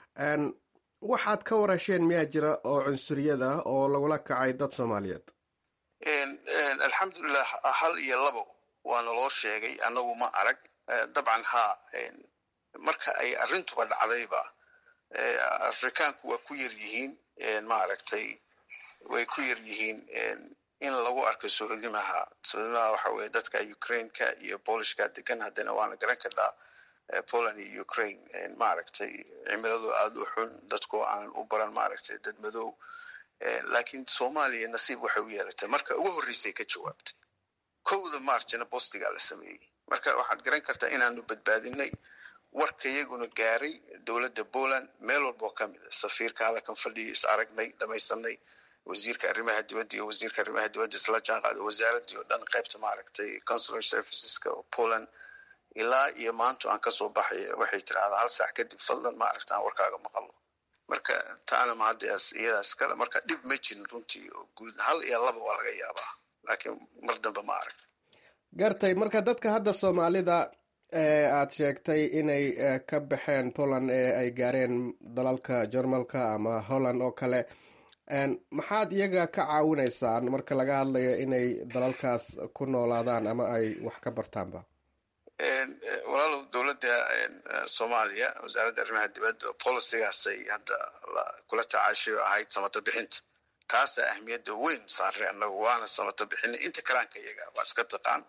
waxaad ka warasheen miyaa jira oo cunsuriyada oo lagula kacay dad soomaaliyeed alxamdulilah hal iyo labo waana loo sheegay annagu ma arag dabcan ha marka ay arrintuba dhacdayba afrikaanku waa ku yar yihiin maaragtay way ku yar yihiin in lagu arko sohodimaha sohodimaha waxa weye dadka ukraineka iyo bolishka degan haddana waana garan karnaa poland iyo ukraine maaragtay cimiladu aada u xun dadkoo aan u baran maaragtay dad madow laakiin soomaaliya nasiib waxay u yeelatay marka ugu horreysay ka jawaabtay kowda marchna bostigaa la sameeyey marka waxaad garan kartaa inaanu badbaadinay warka iyaguna gaaray dowladda poland meel walboo ka mid a safiirka halkan fadhiyo is aragnay dhamaysanay wasiirka arrimaha dibadda iyo wasiirka arrimaha dibadda isla jaan qaada wasaaraddii oo dhan qaybta maaragtay consular serviceska oo poland ilaa iyo maanta aan kasoo baxay waxay tirahdaa hal saac kadib fadlan maaragta aan warkaaga maqalno marka taana mahaddaas iyadaas kale marka dhib ma jirin runtii oo guud hal iyo laba waa laga yaabaa laakiin mar dambe ma arag gartay marka dadka hadda soomaalida ee aada sheegtay inay ka baxeen poland ee ay gaareen dalalka jarmalka ama holland oo kale maxaad iyaga ka caawinaysaan marka laga hadlayo inay dalalkaas ku noolaadaan ama ay wax ka bartaanba walaalow dowladda soomaaliya wasaaradda arrimaha dibadda policigaasay hadda kula tacaashay oo ahayd samata bixinta taasaa ahmiyadda weyn saarray annagu waana samata bixinay inta kalaanka iyaga waa iska taqaan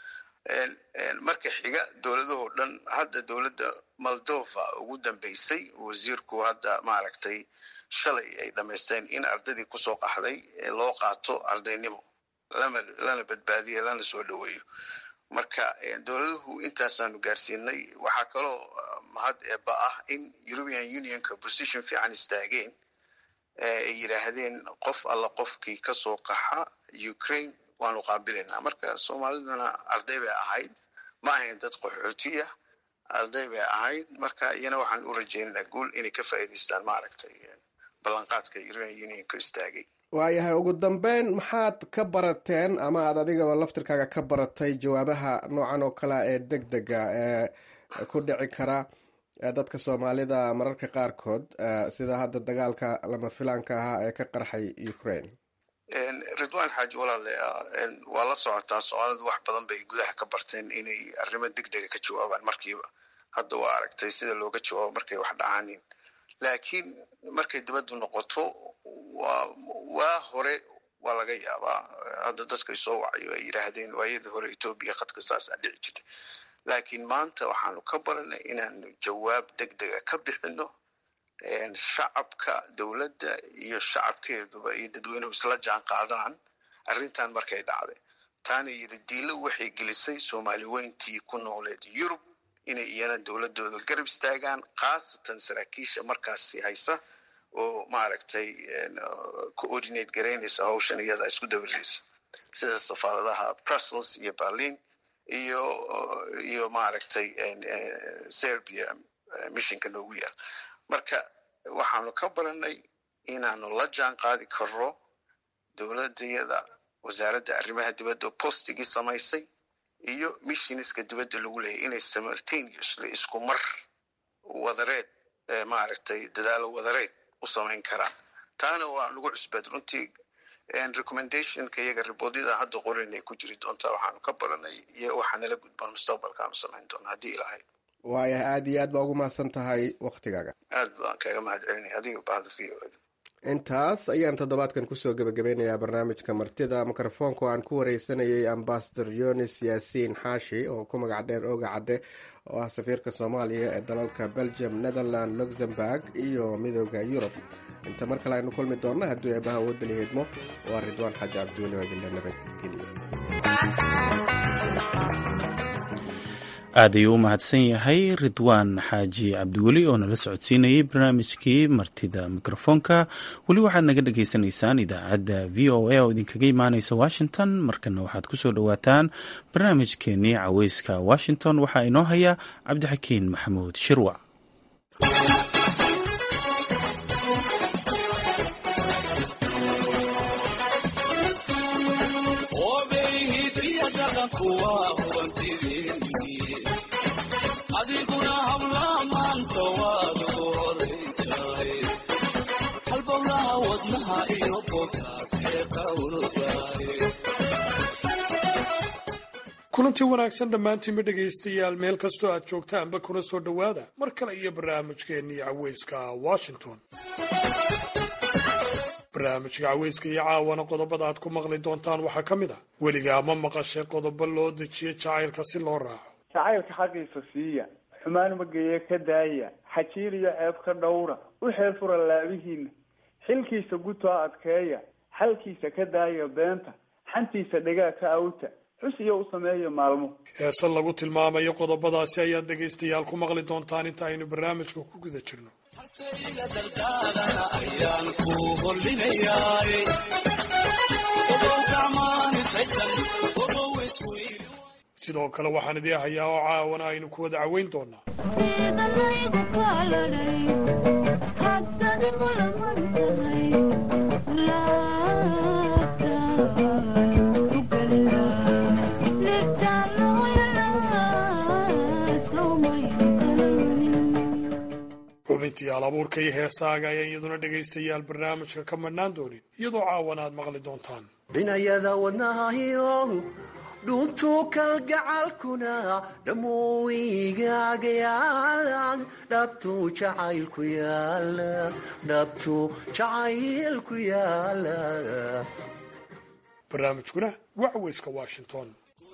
marka xiga dowladahoo dhan hadda dowladda moldova ugu dambeysay wasiirku hadda maaragtay shalay ay dhamaysteen in ardaydii kusoo qaxday loo qaato ardaynimo lana badbaadiyo lana soo dhoweeyo marka dowladuhu intaasaanu gaarsiinay waxaa kaloo mahad eeba ah in european unionka position fiican istaageen ay yidhaahdeen qof alla qofkii kasoo qaxa ukraine waanu qaabilaynaa marka soomaaliduna arday bay ahayd ma ahayn dad qaxootiya arday bay ahayd marka iyana waxaan u rajaynaynaa guul inay ka faa'iidaystaan maaragtay ballanqaadka european unionka istaagay waayahay ugu dambeyn maxaad ka barateen ama aad adigaba laftirkaaga ka baratay jawaabaha noocan oo kalea ee deg dega ee ku dhici kara dadka soomaalida mararka qaarkood sida hadda dagaalka lama filaanka ahaa ee ka qarxay ukraine ridwan xaaji walaale waa la socotaa soomaalidu wax badan bay gudaha ka barteen inay arrimo deg dega ka jawaabaan markiiba hadda waa aragtay sida looga jawaabo markay wax dhacaanin laakiin markay dibaddu noqoto waa waa hore waa laga yaabaa hadda dadkay soo wacayo ay yidhaahdeen waayadii hore etoobiya khadka saasaa dhici jirtay laakiin maanta waxaanu ka baranay inaanu jawaab deg dega ka bixino shacabka dowladda iyo shacabkeeduba iyo dadweynuhu isla jaan qaadaan arrintan markay dhacday taana yidhi diilo waxay gelisay soomaali weyntii ku nooleed yurub inay iyana dowladooda garab istaagaan khaasatan saraakiisha markaasi haysa oo maaragtay coordinate garaynaysa hawshan iyada isku dabaraysa sida safaaradaha brussels iyo berlin iyo iyo maaragtay serbia missionka noogu yaal marka waxaanu ka baranay inaanu la jaan qaadi karro dowladayada wasaaradda arrimaha dibadda oo postigii samaysay iyo missioneska dibadda lagu leeyahy inay simultaneously isku mar wadareed maaragtay dadaalo wadareed u samayn karaan taana waa nagu cusbeed runtii recommendationka iyaga riboodyada hadda qorin ay ku jiri doontaa waxaanu ka baranay iyo waxaa nala gudban mustaqbalkaanu samayn doona haddii ilahay waayahay aada iyo aad baa ugu mahadsan tahay waktigaaga aad baan kaga mahad celinaya adiga bahda v o intaas ayaan toddobaadkan kusoo gebagabeynayaa barnaamijka martida mikrofoonka oo aan ku wareysanayay ambasador yonis yaasiin xaashi oo ku magac dheer oga cadde oo ah safiirka soomaaliya ee dalalka belgium netherland luxemburg iyo midooda yurub inta mar kale aynu kulmi doonna hadduu eebaha wadali hidmo waa ridwaan xaaji cabdiweli oo idinle nabadgeliya aad ayuu u mahadsan yahay ridwaan xaaji cabdiweli oo nala socodsiinayay barnaamijkii martida mikrofoonka weli waxaad naga dhagaysanaysaan idaacadda v o a oo idinkaga imaaneysa washington markana waxaad kusoo dhowaataan barnaamijkeenii caweyska washington waxaa inoo haya cabdixakiin maxamuud shirwac kulantii wanaagsan dhammaantiinba dhegaystayaal meel kastoo aad joogtaanba kuna soo dhowaada mar kale iyo barnaamijkeennii caweyska washington barnaamijka caweyska iyo caawana qodobada aad ku maqli doontaan waxaa ka mid ah weligaa ma maqashay qodobo loo dejiyo jacaylka si loo raaco jacaylka xaqiisa siiya xumaan mageeye ka daaya xajiir iyo ceeb ka dhowra u xeel fura laabihiina xilkiisa gutoo adkeeya xalkiisa ka daaya beenta xantiisa dhegaa ka awta xus iyo u sameeya maalmo heese lagu tilmaamayo qodobadaasi ayaad dhegaystayaal ku maqli doontaan inta aynu barnaamijka ku guda jirno sidoo kale waxaan idii hayaa oo caawana aynu ku wada caweyn doonaa xubintii alabuurka iyo heesaaga ayaan iyaduna dhegaystayaal barnaamijka ka madhnaan doonin iyadoo caawana aad maqli doontaan dhinayada wadnahayo dhuntuu kalgacalkuna dhammooigaaga yaala dhabtuu jacaylku yaala dhabtuu jacaylku yaala barnaamijkuna waa caweyska washington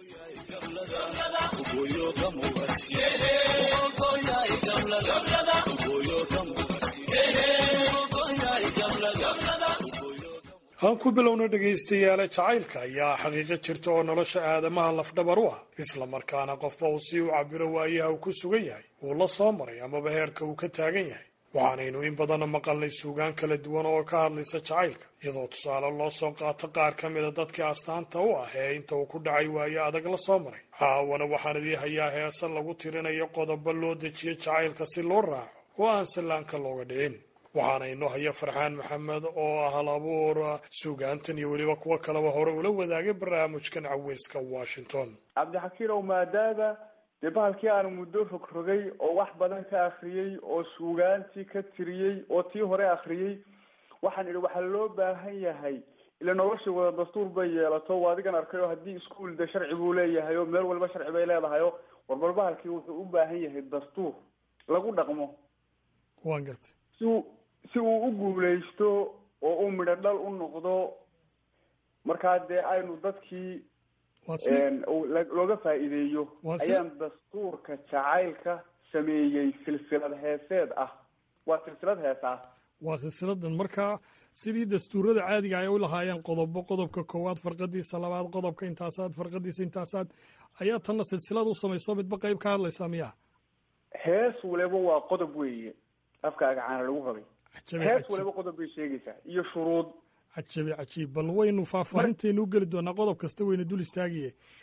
aan ku bilowna dhegaystayaale jacaylka ayaa xaqiiqo jirta oo nolosha aadamaha lafdhabar u ah isla markaana qofba uu si u cabiro waayaha uu ku sugan yahay uu la soo maray amaba heerka uu ka taagan yahay waxaanaynu in badanna maqalnay suugaan kala duwan oo ka hadlaysa jacaylka iyadoo tusaale loo soo qaato qaar ka mida dadkii astaanta u ah ee inta uu ku dhacay waayo adag la soo maray caawana waxaan idii hayaa heese lagu tirinayo qodobo loo dejiyo jacaylka si loo raaco oo aan sallaanka looga dhicin waxaana inoo haya farxaan maxamed oo ah hal abuur suugaantan iyo weliba kuwo kaleba hore ula wadaagay barnaamijkan caweyska washington cabdixakiinow maadaama dee bahalkii aan muddo rogrogay oo wax badan ka akriyey oo suugaantii ka tiriyey oo tii hore akriyey waxaan idhi waxaa loo baahan yahay ila noloshii wada dastuur bay yeelato waa adigan arkay oo haddii iskuol de sharci buu leeyahay oo meel walba sharci bay leedahay o warbal bahalkii wuxuu u baahan yahay dastuur lagu dhaqmo waan gartay si uu si uu u guuleysto oo uu midho dhal u noqdo markaa dee aynu dadkii looga faa'iideeyo ayaan dastuurka jacaylka sameeyey silsilad heeseed ah waa silsilad hees ah waa silsiladan marka sidii dastuurada caadiga ay u lahaayeen qodobo qodobka koowaad farqadiisa labaad qodobka intaasaad farqadiisa intaasaad ayaa tanna silsilad u samayso midba qayb ka hadlaysaa miya hees waliba waa qodob weeye afkaaga caana lagu rabay hees waliba qodob bay sheegaysaa iyo shuruud cajabi cajiib bal waynu faahfaahinteenu u geli doonaa qodob kasta wayna dul istaagiye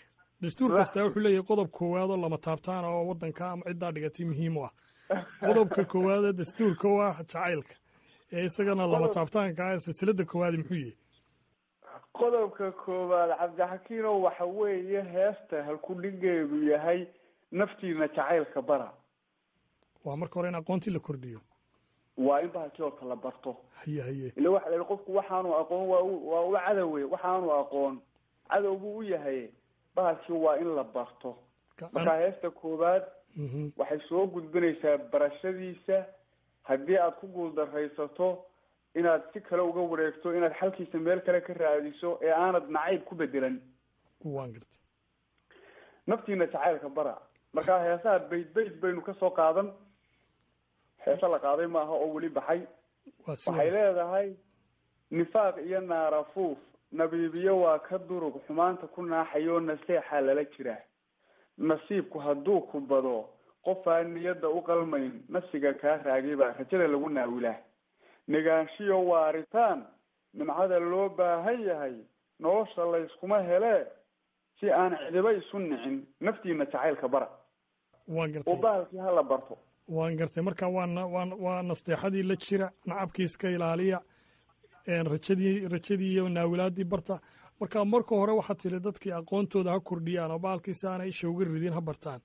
dastuur kastaa wuxuu leeyahay qodob koowaad oo lama taabtaan oo waddanka ama ciddaa dhigatay muhiim u ah qodobka koowaad ee dastuurka u ah jacaylka ee isagana lama taabtaanka ah silsilada koowaad muxuu yihi qodobka koowaad cabdixakiinow waxa weeye heesta halkudhigeedu yahay naftiina jacaylka bara waa marka hore in aqoontii la kordhiyo waa in bahalkii horta la barto haye haye ila waxa la yihi qofku waxaanu aqoon waa u waa u cadowe waxaanu aqoon cadow buu u yahay bahalkii waa in la barto markaa heesta koowaad waxay soo gudbinaysaa barashadiisa haddii aad ku guuldaraysato inaad si kale uga wareegto inaad xalkiisa meel kale ka raadiso ee aanad nacayb ku bedelan waan garta naftiina jacaylka bara markaa heesaha bayd bayd baynu kasoo qaadan heese la qaaday maaha oo weli baxay waxay leedahay nifaaq iyo naarafuuf nabiibiyo waa ka durug xumaanta ku naaxayo naseexaa lala jiraa nasiibku hadduu ku bado qofaan niyadda u qalmayn nafsiga kaa raagay baa rajada lagu naawilaa negaanshiyo waaritaan nimcada loo baahan yahay nolosha layskuma helee si aan cidiba isu nicin naftiina jacaylka bara waan gartay oo bahalkii hala barto waan gartay marka waana waa waa nasteexadii la jira nacabkii iska ilaaliya rajadii rajadii iyo naawilaadii barta marka marka hore waxaad tiri dadkii aqoontooda ha kordhiyaan oo bahalkii si aanay isha uga ridin ha bartaan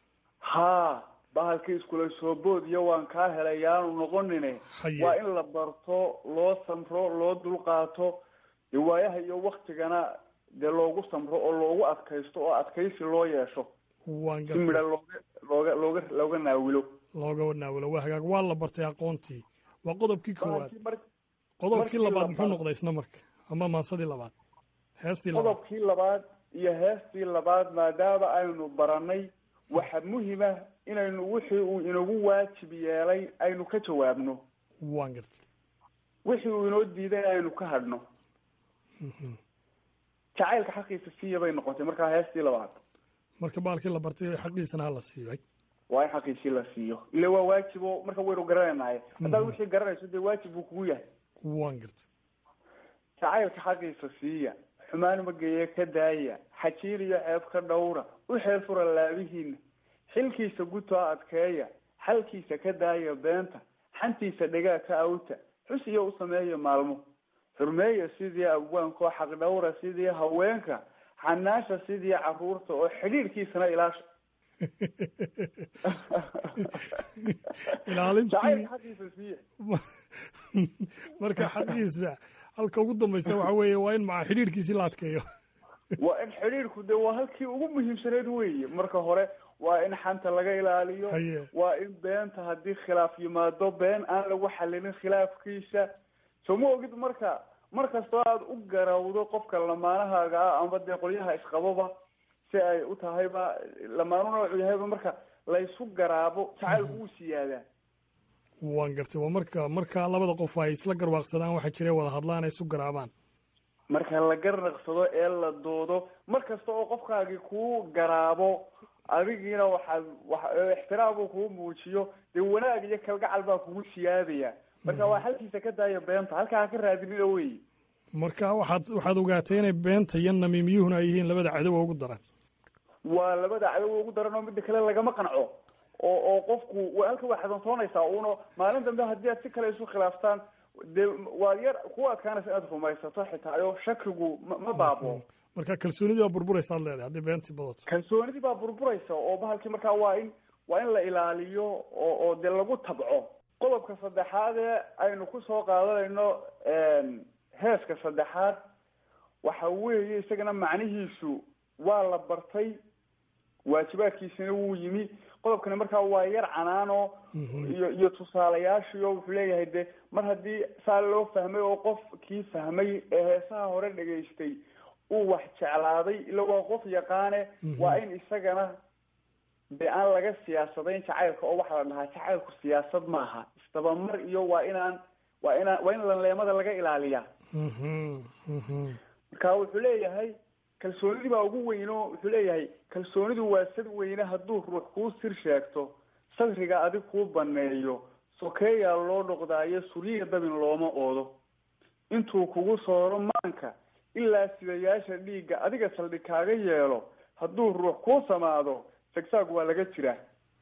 ha bahalkii iskula soo bood iyo waan kaa helay yaanu noqonine waa in la barto loo samro loo dulqaato dee waayaha iyo waktigana dee loogu samro oo loogu adkaysto oo adkaysi loo yeesho waan si midha looga looga looga looga naawilo looga naawilo waa hagaag waa la bartay aqoontii waa qodobkii koowaad qodobkii labaad muxuu noqday isna marka ama maasadii labaad heestii labaad qodobkii labaad iyo heestii labaad maadaama aynu baranay waxa muhima inaynu wixii uu inagu waajib yeelay aynu ka jawaabno waan gartay wixii uu inoo diiday aynu ka hadhno jacaylka xaqiisa siiya bay noqotay markaa heestii labaad marka baalkii la bartay xaqiisana ha la siiyay waa in xaqiisii la siiyo ila waa waajib oo marka waynu garanaynaye haddaad wixii garanayso dee waajib buu kugu yahay waan gartay jacaylka xaqiisa siiya xumaan mageeye ka daaya xajiil iyo ceeb ka dhowra u xeel fura laabihiina xilkiisa gutoo adkeeya xalkiisa ka daaya beenta xantiisa dhegaa ka awta xus iyo u sameeya maalmo xurmeeya sidii abwaankoo xaq dhowra sidii haweenka xanaasha sidii caruurta oo xidhiirkiisana ilaasha ilaalintii marka xaqiisa halka ugu dambaysa waxa weeye waa in maca xidhiirkiisii la adkeeyo waa in xidhiirku de waa halkii ugu muhiimsaneyd weeye marka hore waa in xanta laga ilaaliyo waa in beenta haddii khilaaf yimaado been aan lagu xalilin khilaafkiisa soo ma ogid marka mar kastoo aada u garawdo qofka lamaanahaaga ah amba dee qolyaha isqababa si ay u tahayba lamaanu noocu yahayba marka laysu garaabo jacaylku wuu siyaadaa waan gartay waa marka marka labada qof ay isla garwaaqsadaan waxaa jira wada hadlaan ay isu garaabaan marka la garnaqsado ee la doodo mar kasta oo qofkaagii kuu garaabo adigiina waxaad wa ixtiraam uu kuu muujiyo dee wanaag iyo kalgacal baa kugu siyaadaya marka waa halkiisa ka daaya beenta halkaa ha ka raadinina wey marka waxaad waxaad ogaatay inay beenta iyo namiimiyuhuna ay yihiin labada cadowa ugu daran waa labada cadowa ugu daran oo midda kale lagama qanco oo oo qofku halka waa xasantoonaysaa uno maalin dambe haddii aad si kale isu khilaaftaan dee waad yar ku adkaanaysa inaad rumaysato xitaayo shakigu ma ma baabo marka kalsoonidii baa burburaysaad leedahay haddii beentii badato kalsoonidii baa burburaysa oo bahalkii markaa waa in waa in la ilaaliyo oo oo dee lagu tabco qodobka saddexaad ee aynu kusoo qaadanayno heeska saddexaad waxa weeye isagana macnihiisu waa la bartay waajibaadkiisina wuu yimi qodobkani markaa waa yar canaano iyo iyo tusaalayaashiyo wuxuu leeyahay de mar haddii saa loo fahmay oo qofkii fahmay ee heesaha hore dhegaystay uu wax jeclaaday ila waa qof yaqaane waa in isagana de aan laga siyaasadayn jacaylka oo waxaa la dhahaa jacaylku siyaasad maaha isdabamar iyo waa inaan waa inaan waa in lanleemada laga ilaaliyaa marka wuxuu leeyahay kalsoonidii baa ugu weyn oo wuxuu leeyahay kalsoonidu waa sad weyne hadduu ruux kuu sir sheegto sadriga adig kuu baneeyo sokeeyaa loo dhoqdaayo suryiya dabin looma oodo intuu kugu sooro maanka ilaa sidayaasha dhiigga adiga saldhig kaaga yeelo hadduu ruux kuu samaado sagsaag waa laga jiraa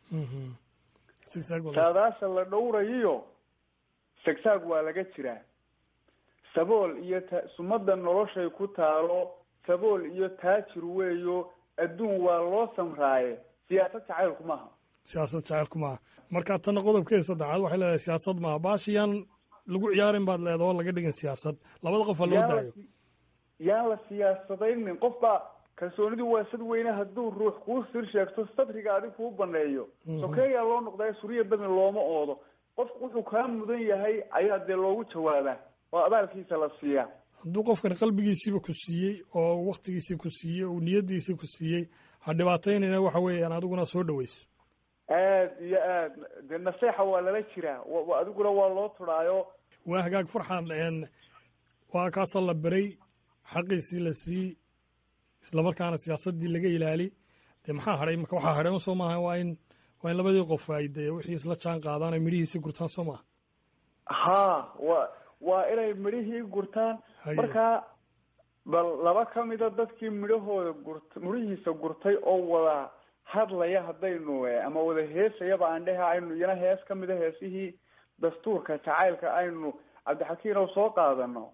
saadaasha la dhowrayiyo sagsaag waa laga jiraa sabool iyo ta sumada noloshay ku taalo sabool iyo taajir weeyo adduun waa loo samraaye siyaasad jacaylku maaha siyaasad jacaylku maaha marka tanna qodobkeeda saddexaad waxay leedahay siyaasad maaha baashiyaan lagu ciyaarin baad leedaha oo laga dhigin siyaasad labada qof ha loo daayo yaan la siyaasadaynin qof baa kalsoonidu waa sad weyne hadduu ruux kuu sir sheegto sadriga adig kuu baneeyo sokeeyaa loo noqdaa suriya badni looma oodo qofku wuxuu kaa mudan yahay ayaa dee loogu jawaabaa oo abaalkiisa la siiyaa hadduu qofkan qalbigiisiiba ku siiyey oo waktigiisii ku siiyey oo niyadiisii ku siiyey ha dhibaataynayna waxa weeyaan adiguna soo dhaweyso aad iyo aad dee naseexa waa lala jiraa wa adiguna waa loo turaayo waa hagaag farxan waa kaasoo la beray xaqiisii la sii islamarkaana siyaasadii laga ilaali dee maxaa hadhay marka waxaa hadhay soo maaha waa in waa in labadii qof ay dee wixii isla jaan qaadaan ay midhihiisii gurtaan soo maaha ha wa waa inay midhihii gurtaan markaa bal laba kamida dadkii midhahooda gurt midhihiisa gurtay oo wada hadlaya haddaynu ama wada heesayaba aan dhehe aynu iyana hees kamida heesihii dastuurka jacaylka aynu cabdixakiin oo soo qaadano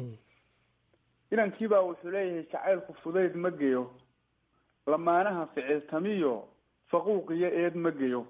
inankiibaa wuxuu leeyahay jacaylku fudayd ma geyo lamaanaha ficiltamiyo faquuq iyo eed ma geyo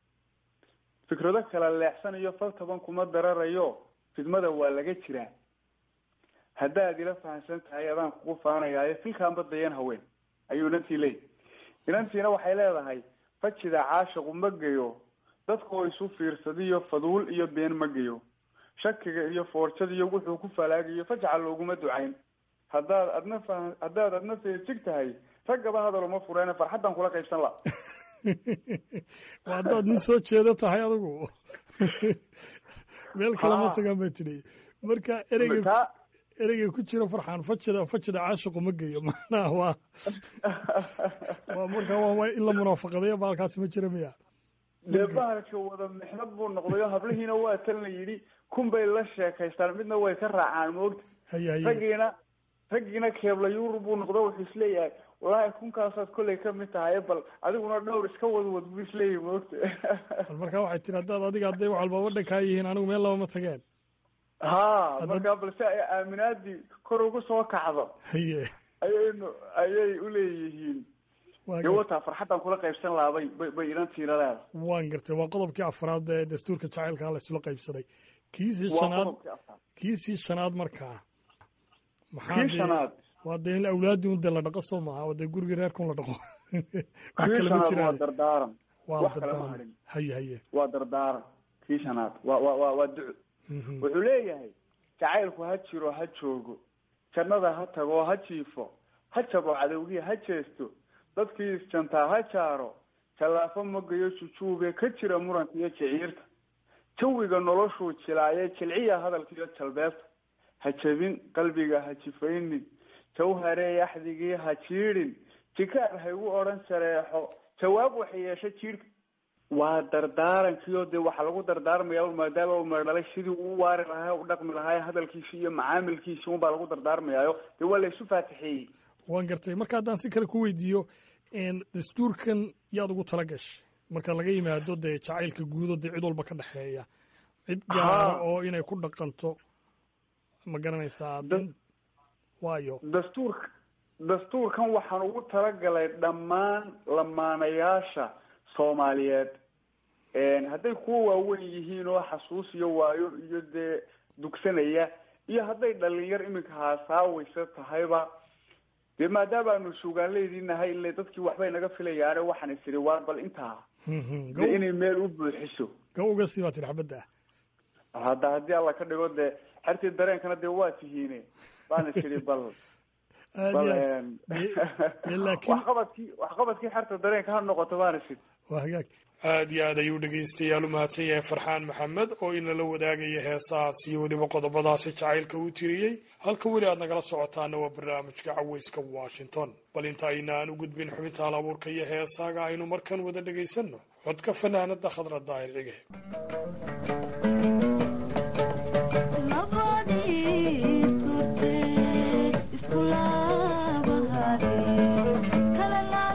fikrado kala leexsanayo fal taban kuma dararayo fidmada waa laga jiraa haddaad ila fahamsan tahay adaan kugu faanayaayo filkaanba dayan haween ayuu inantii leeyahy inantiina waxay leedahay fajida caashiqu ma geyo dadkoo isu fiirsadiyo faduul iyo been ma geyo shakiga iyo foorjadiyo wuxuu ku falaagayo fajca looguma ducayn haddaad adna fa haddaad adna feejig tahay raggaba hadal uma fureene farxaddan kula qaybsan la waa haddaad nin soo jeedo tahay adigu meel kale ma tagaan bay tidhi marka ereyga ereyga ku jira farxaan fajida fajida caashiqu ma geyo macnaha waa waa marka waa in la munaafaqadayo baalkaasi ma jira miya dee bahalka wada mixnad buu noqday oo hablihiina waa tan la yidhi kun bay la sheekaystaan midna way ka raacaan moogta haya haya raggiina raggiina keebla yurub buu noqdo wuxuu isleeyahay wallaahi kunkaasaad kollay kamid tahay bal adiguna dhowr iska wadwad buu isleeyahay moogta bal marka waxay tiri haddaad adiga hadday wax walba wadhankaa yihiin anigu meel laba ma tageen ha marka balse ay aaminaadii kor ugu soo kacdo haye ayaynu ayay uleeyihiin dee wataa farxaddan kula qaybsan lahaa bay bay bay inantiina leedahay waan gartay waa qodobkii afraad ee dastuurka jacaylka la isla qaybsaday kiisii shanaad kiisii shanaad markaa maxaa kii shanaad waa dee in awlaadii un dee la dhaqo soo maaha oo dee gurigii reerkun la dhaqo wax kii kale ma shanaad waa jiraan dardaaran waa wax kale ma dardaaran hadhin haye haye waa dardaaran kii shanaad waa waa waa waa duco wuxuu leeyahay jacaylku ha jiro ha joogo jannada ha tago ha jiifo ha jabo cadowgii ha jeesto dadkii isjantaa ha jaaro jallaafo magayo jujuube ka jira muranka iyo jiciirta jawiga noloshuu jilaaye jilciya hadalkiiyo jalbeebta ha jebin qalbiga ha jifaynin jawharee axdigii ha jiidhin jikaar ha igu odhan shareexo jawaab waxay yeesha jiidhka waa dardaarankiio dee waxaa lagu dardaarmaya maadaama uu meerdhalay sidii uu waari lahaa u dhaqmi lahaa hadalkiisi iyo macaamilkiisi unbaa lagu dardaarmayaayo dee waa la isu faatixeeyey waan gartay marka haddaan si kale ku weydiiyo dastuurkan yaad ugu tala gashay marka laga yimaado dee jacaylka guudo dee cid walba ka dhexeeya cid gaara oo inay ku dhaqanto ma garanaysaa waayo dastuurka dastuurkan waxaan ugu talagalay dhammaan lamaanayaasha soomaaliyeed hadday kuwa waaweyn yihiin oo xasuus iyo waayo iyo dee dugsanaya iyo hadday dhalinyar iminka haasaawaysa tahayba dee maadaama aanu suugaanleydii nahay ile dadkii waxbay naga filayaane waxaan isiri waar bal intaa dee inay meel u buuxiso gawga sii baa tiri xabadda hadda haddii alla ka dhigo dee xertii dareenkana dee waa tihiine baan isiri bal bal waxqabadkii waxqabadkii xerta dareenka ha noqoto baan isiri waa hagaag aad iyo aad ayuu dhegaystayaal u mahadsan yahay farxaan maxamed oo inala wadaagaya heesahaas iyo weliba qodobadaasi jacaylka uu tiriyey halka weli aad nagala socotaana waa barnaamijka caweyska washington bal inta ayna aan u gudbin xubinta hal abuurka iyo heesaaga aynu markan wada dhegaysanno codka fanaanada khadra daahir cige isku laabahade kala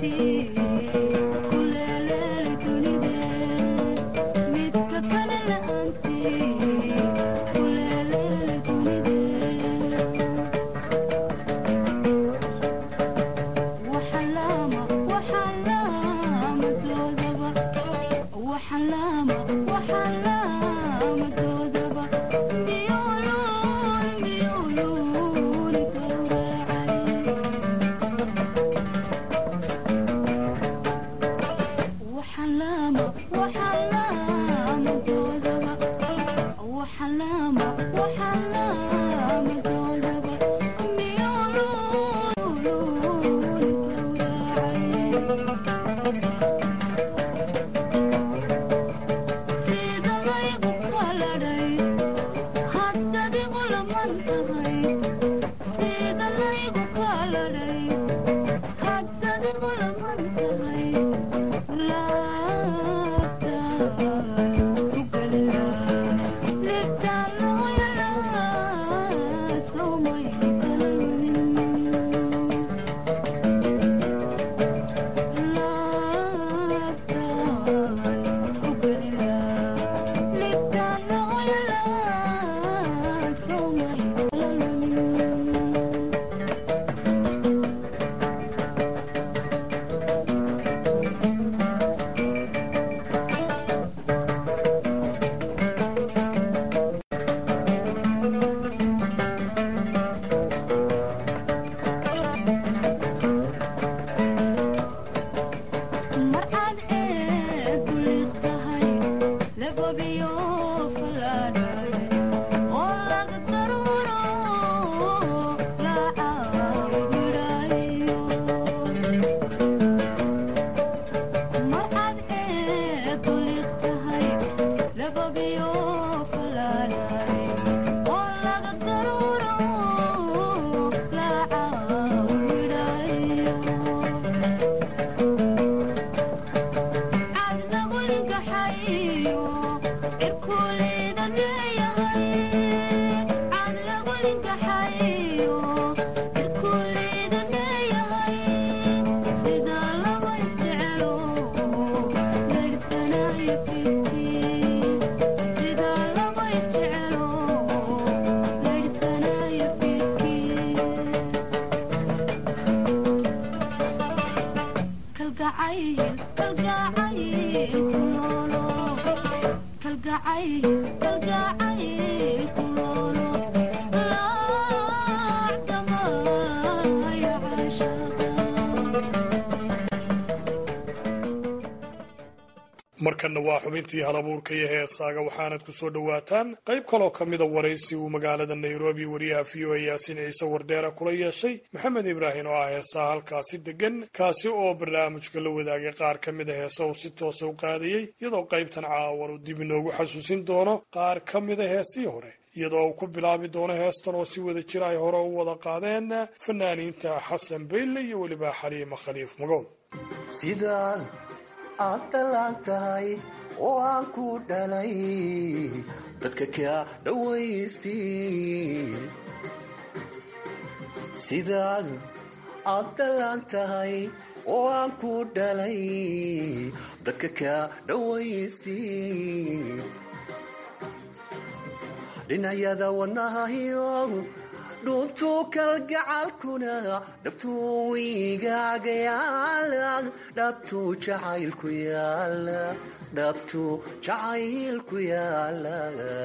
markanna waa xubintii halabuurka iyo heesaaga waxaanad ku soo dhowaataan qayb kaloo ka mida waraysi uu magaalada nairobi wariyaha v o a yaasiin ciise wardheera kula yeeshay maxamed ibraahim oo ah heesaha halkaasi degan kaasi oo barnaamijka la wadaagay qaar ka mida heesa uu si toosa u qaadayey iyadoo qaybtan caawan uu dib inoogu xasuusin doono qaar ka mida heesihii hore iyadoo uu ku bilaabi doono heestan oo si wada jira ay hore u wada qaadeen fanaaniinta xasan bayle iyo weliba xaliima khaliif magool aad dhalaan tahay oo aan ku dhalay dadka kaa dhawaysti sidaad aad dhalaan tahay oo aan ku dhalay dadka kaa dhawaysti dhinacyada wadnahayo dhuntuu kalgacalkuna dhabtuu igaaga yaala dhabtuu jacaylku yaala dhabtuu jacaylku yaala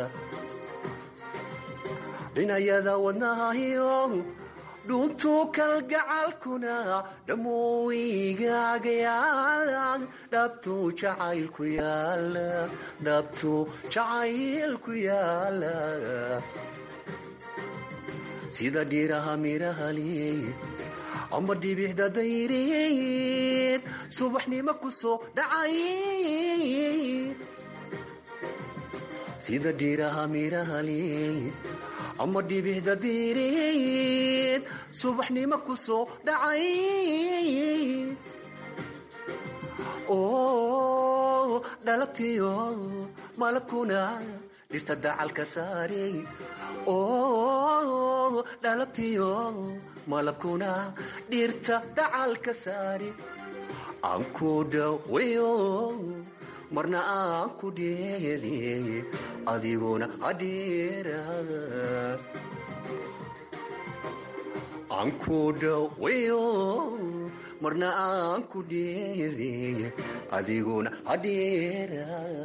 dhinayada wadnahayo dhuntuu kalgacalkuna dhammuu igaaga yaala dhabtuu jacaylku yaala dhabtuu jacaylku yaala sida dhiiraha mirahaliy ama dhibixda dayreed subaxnimo ku soo dhacay sida dhiiraha mirahaliy ama dhibixda dayreed subaxnimo ku soo dhacay oo dhalabtiyo malabkuna dhirta dacalka saarey oo dhalabtiyo malabkuna dhirta dacalka saari aan ku dhawayo marna aan ku dheede adiguna adheera aan ku dhawayo marna aan ku dheede adiguna adheera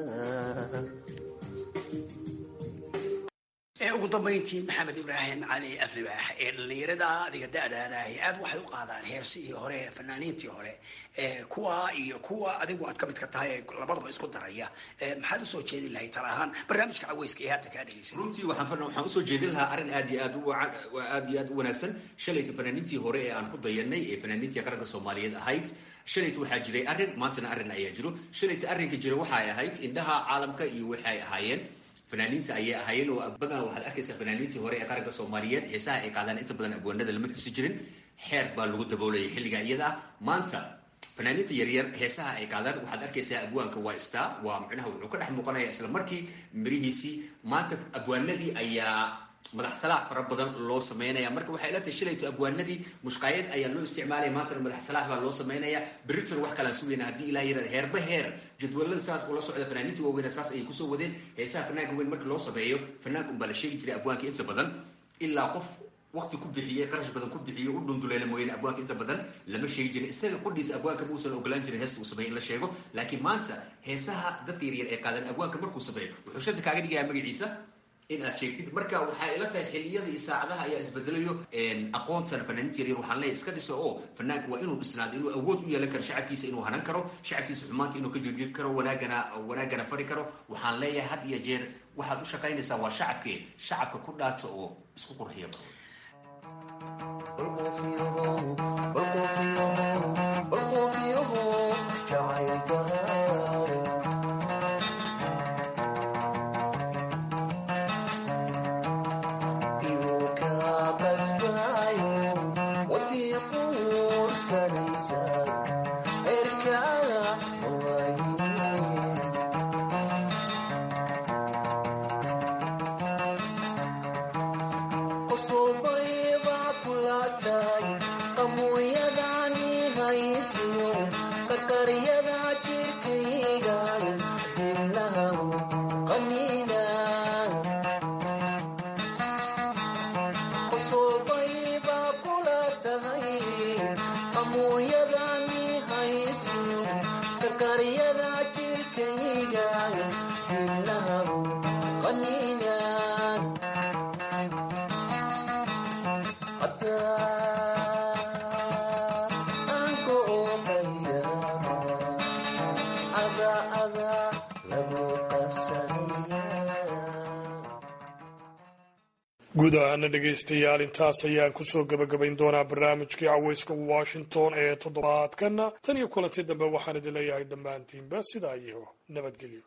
ee ugu dambayntii maxamed ibraahim cali aflibaax ee dhallinyarada adiga da-daadaah aad waxay u qaadaan heersihii hore fanaaniintii hore kuwa iyo kuwa adigu aad ka midka tahay ee labadaba isku daraya maxaad usoo jeedin lahay tala ahaan barnaamijka caweyska ee hadda kaa dhegeysan runtii waxaan waxaan usoo jeedin lahaa arrin aad iyo aad u aad iyo aad u wanaagsan shalayta fanaaniintii hore ee aan ku dayanay ee fanaaniintii qaranka soomaaliyeed ahayd shalayta waxaa jiray arrin maantana arrin ayaa jiro shalayta arrinka jira waxay ahayd indhaha caalamka iyo waxay ahaayeen fanaaniinta ayay ahaayeen oo badanaa waxaad arkaysaa fanaaniintii hore ee qaranka soomaaliyeed heesaha ay qaadaan inta badan abwaanada lama xusi jirin xeer baa lagu daboolayay xilliga iyada ah maanta fanaaniinta yaryar heesaha ay qaadaan waxaad arkaysaa abwaanka waa star waa micnaha wuxuu ka dhex muuqanaya isla markii mirihiisii maanta abwaanadii ayaa madax salaax fara badan loo sameynaya marka waxay ila tahay shalayto abwaanadii mushqaayad ayaa loo isticmaalaya maantana madax salaax baa loo sameynaya berriton wax kalaan sugayna haddii ilaah yirahda heerba heer jadwalada saas ula socda fanaaniinta waaweyna saas ayay kusoo wadeen heesaha fanaanka weyn marka loo sameeyo fanaanka unbaa la sheegi jiray abwaanka inta badan ilaa qof waqti ku bixiyey qarash badan ku bixiyey u dhunduleela mooyaane abwaanka inta badan lama sheegi jirin isaga qudhiisa abwaanka muusan ogolaan jirin heesta uu sameeyo in la sheego laakiin maanta heesaha dadka yaryar ee qaadan abwaanka markuu sameeyo wuxuu shanta kaaga dhigaya magaciisa in aad sheegtid marka waxay ila tahay xiliyada iyo saacadaha ayaa isbedelayo aqoontana fanaaniinta yaryar waxaan leeyahay iska dhiso oo fanaanka waa inuu dhisnaado inuu awood u yeelan karo shacabkiisa inuu hanan karo shacabkiisa xumaanta inuu ka joojin karo wanaagana wanaagana fari karo waxaan leeyahay had iyo jeer waxaad u shaqaynaysaa waa shacabkee shacabka ku dhaata oo isku qurxiya badan guud ahaana dhegaystayaal intaas ayaan kusoo gebagabayn doonaa barnaamijkii caweyska washington ee toddobaadkana tan iyo kulanti dambe waxaan idin leeyahay dhammaantiinba sidaa iyo nabadgelyo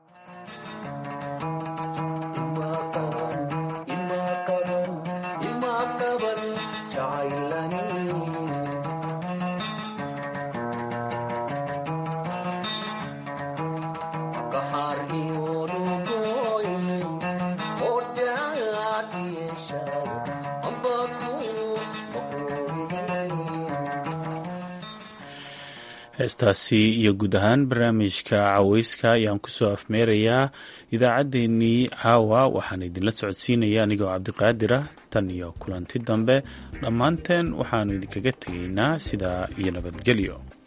heestaasi iyo guud ahaan barnaamijka caweyska ayaan kusoo afmeerayaa idaacaddeenii caawa waxaan idinla socodsiinaya anigoo cabdiqaadir ah tan iyo kulanti dambe dhammaanteen waxaannu idinkaga tegaynaa sidaa iyo nabadgelyo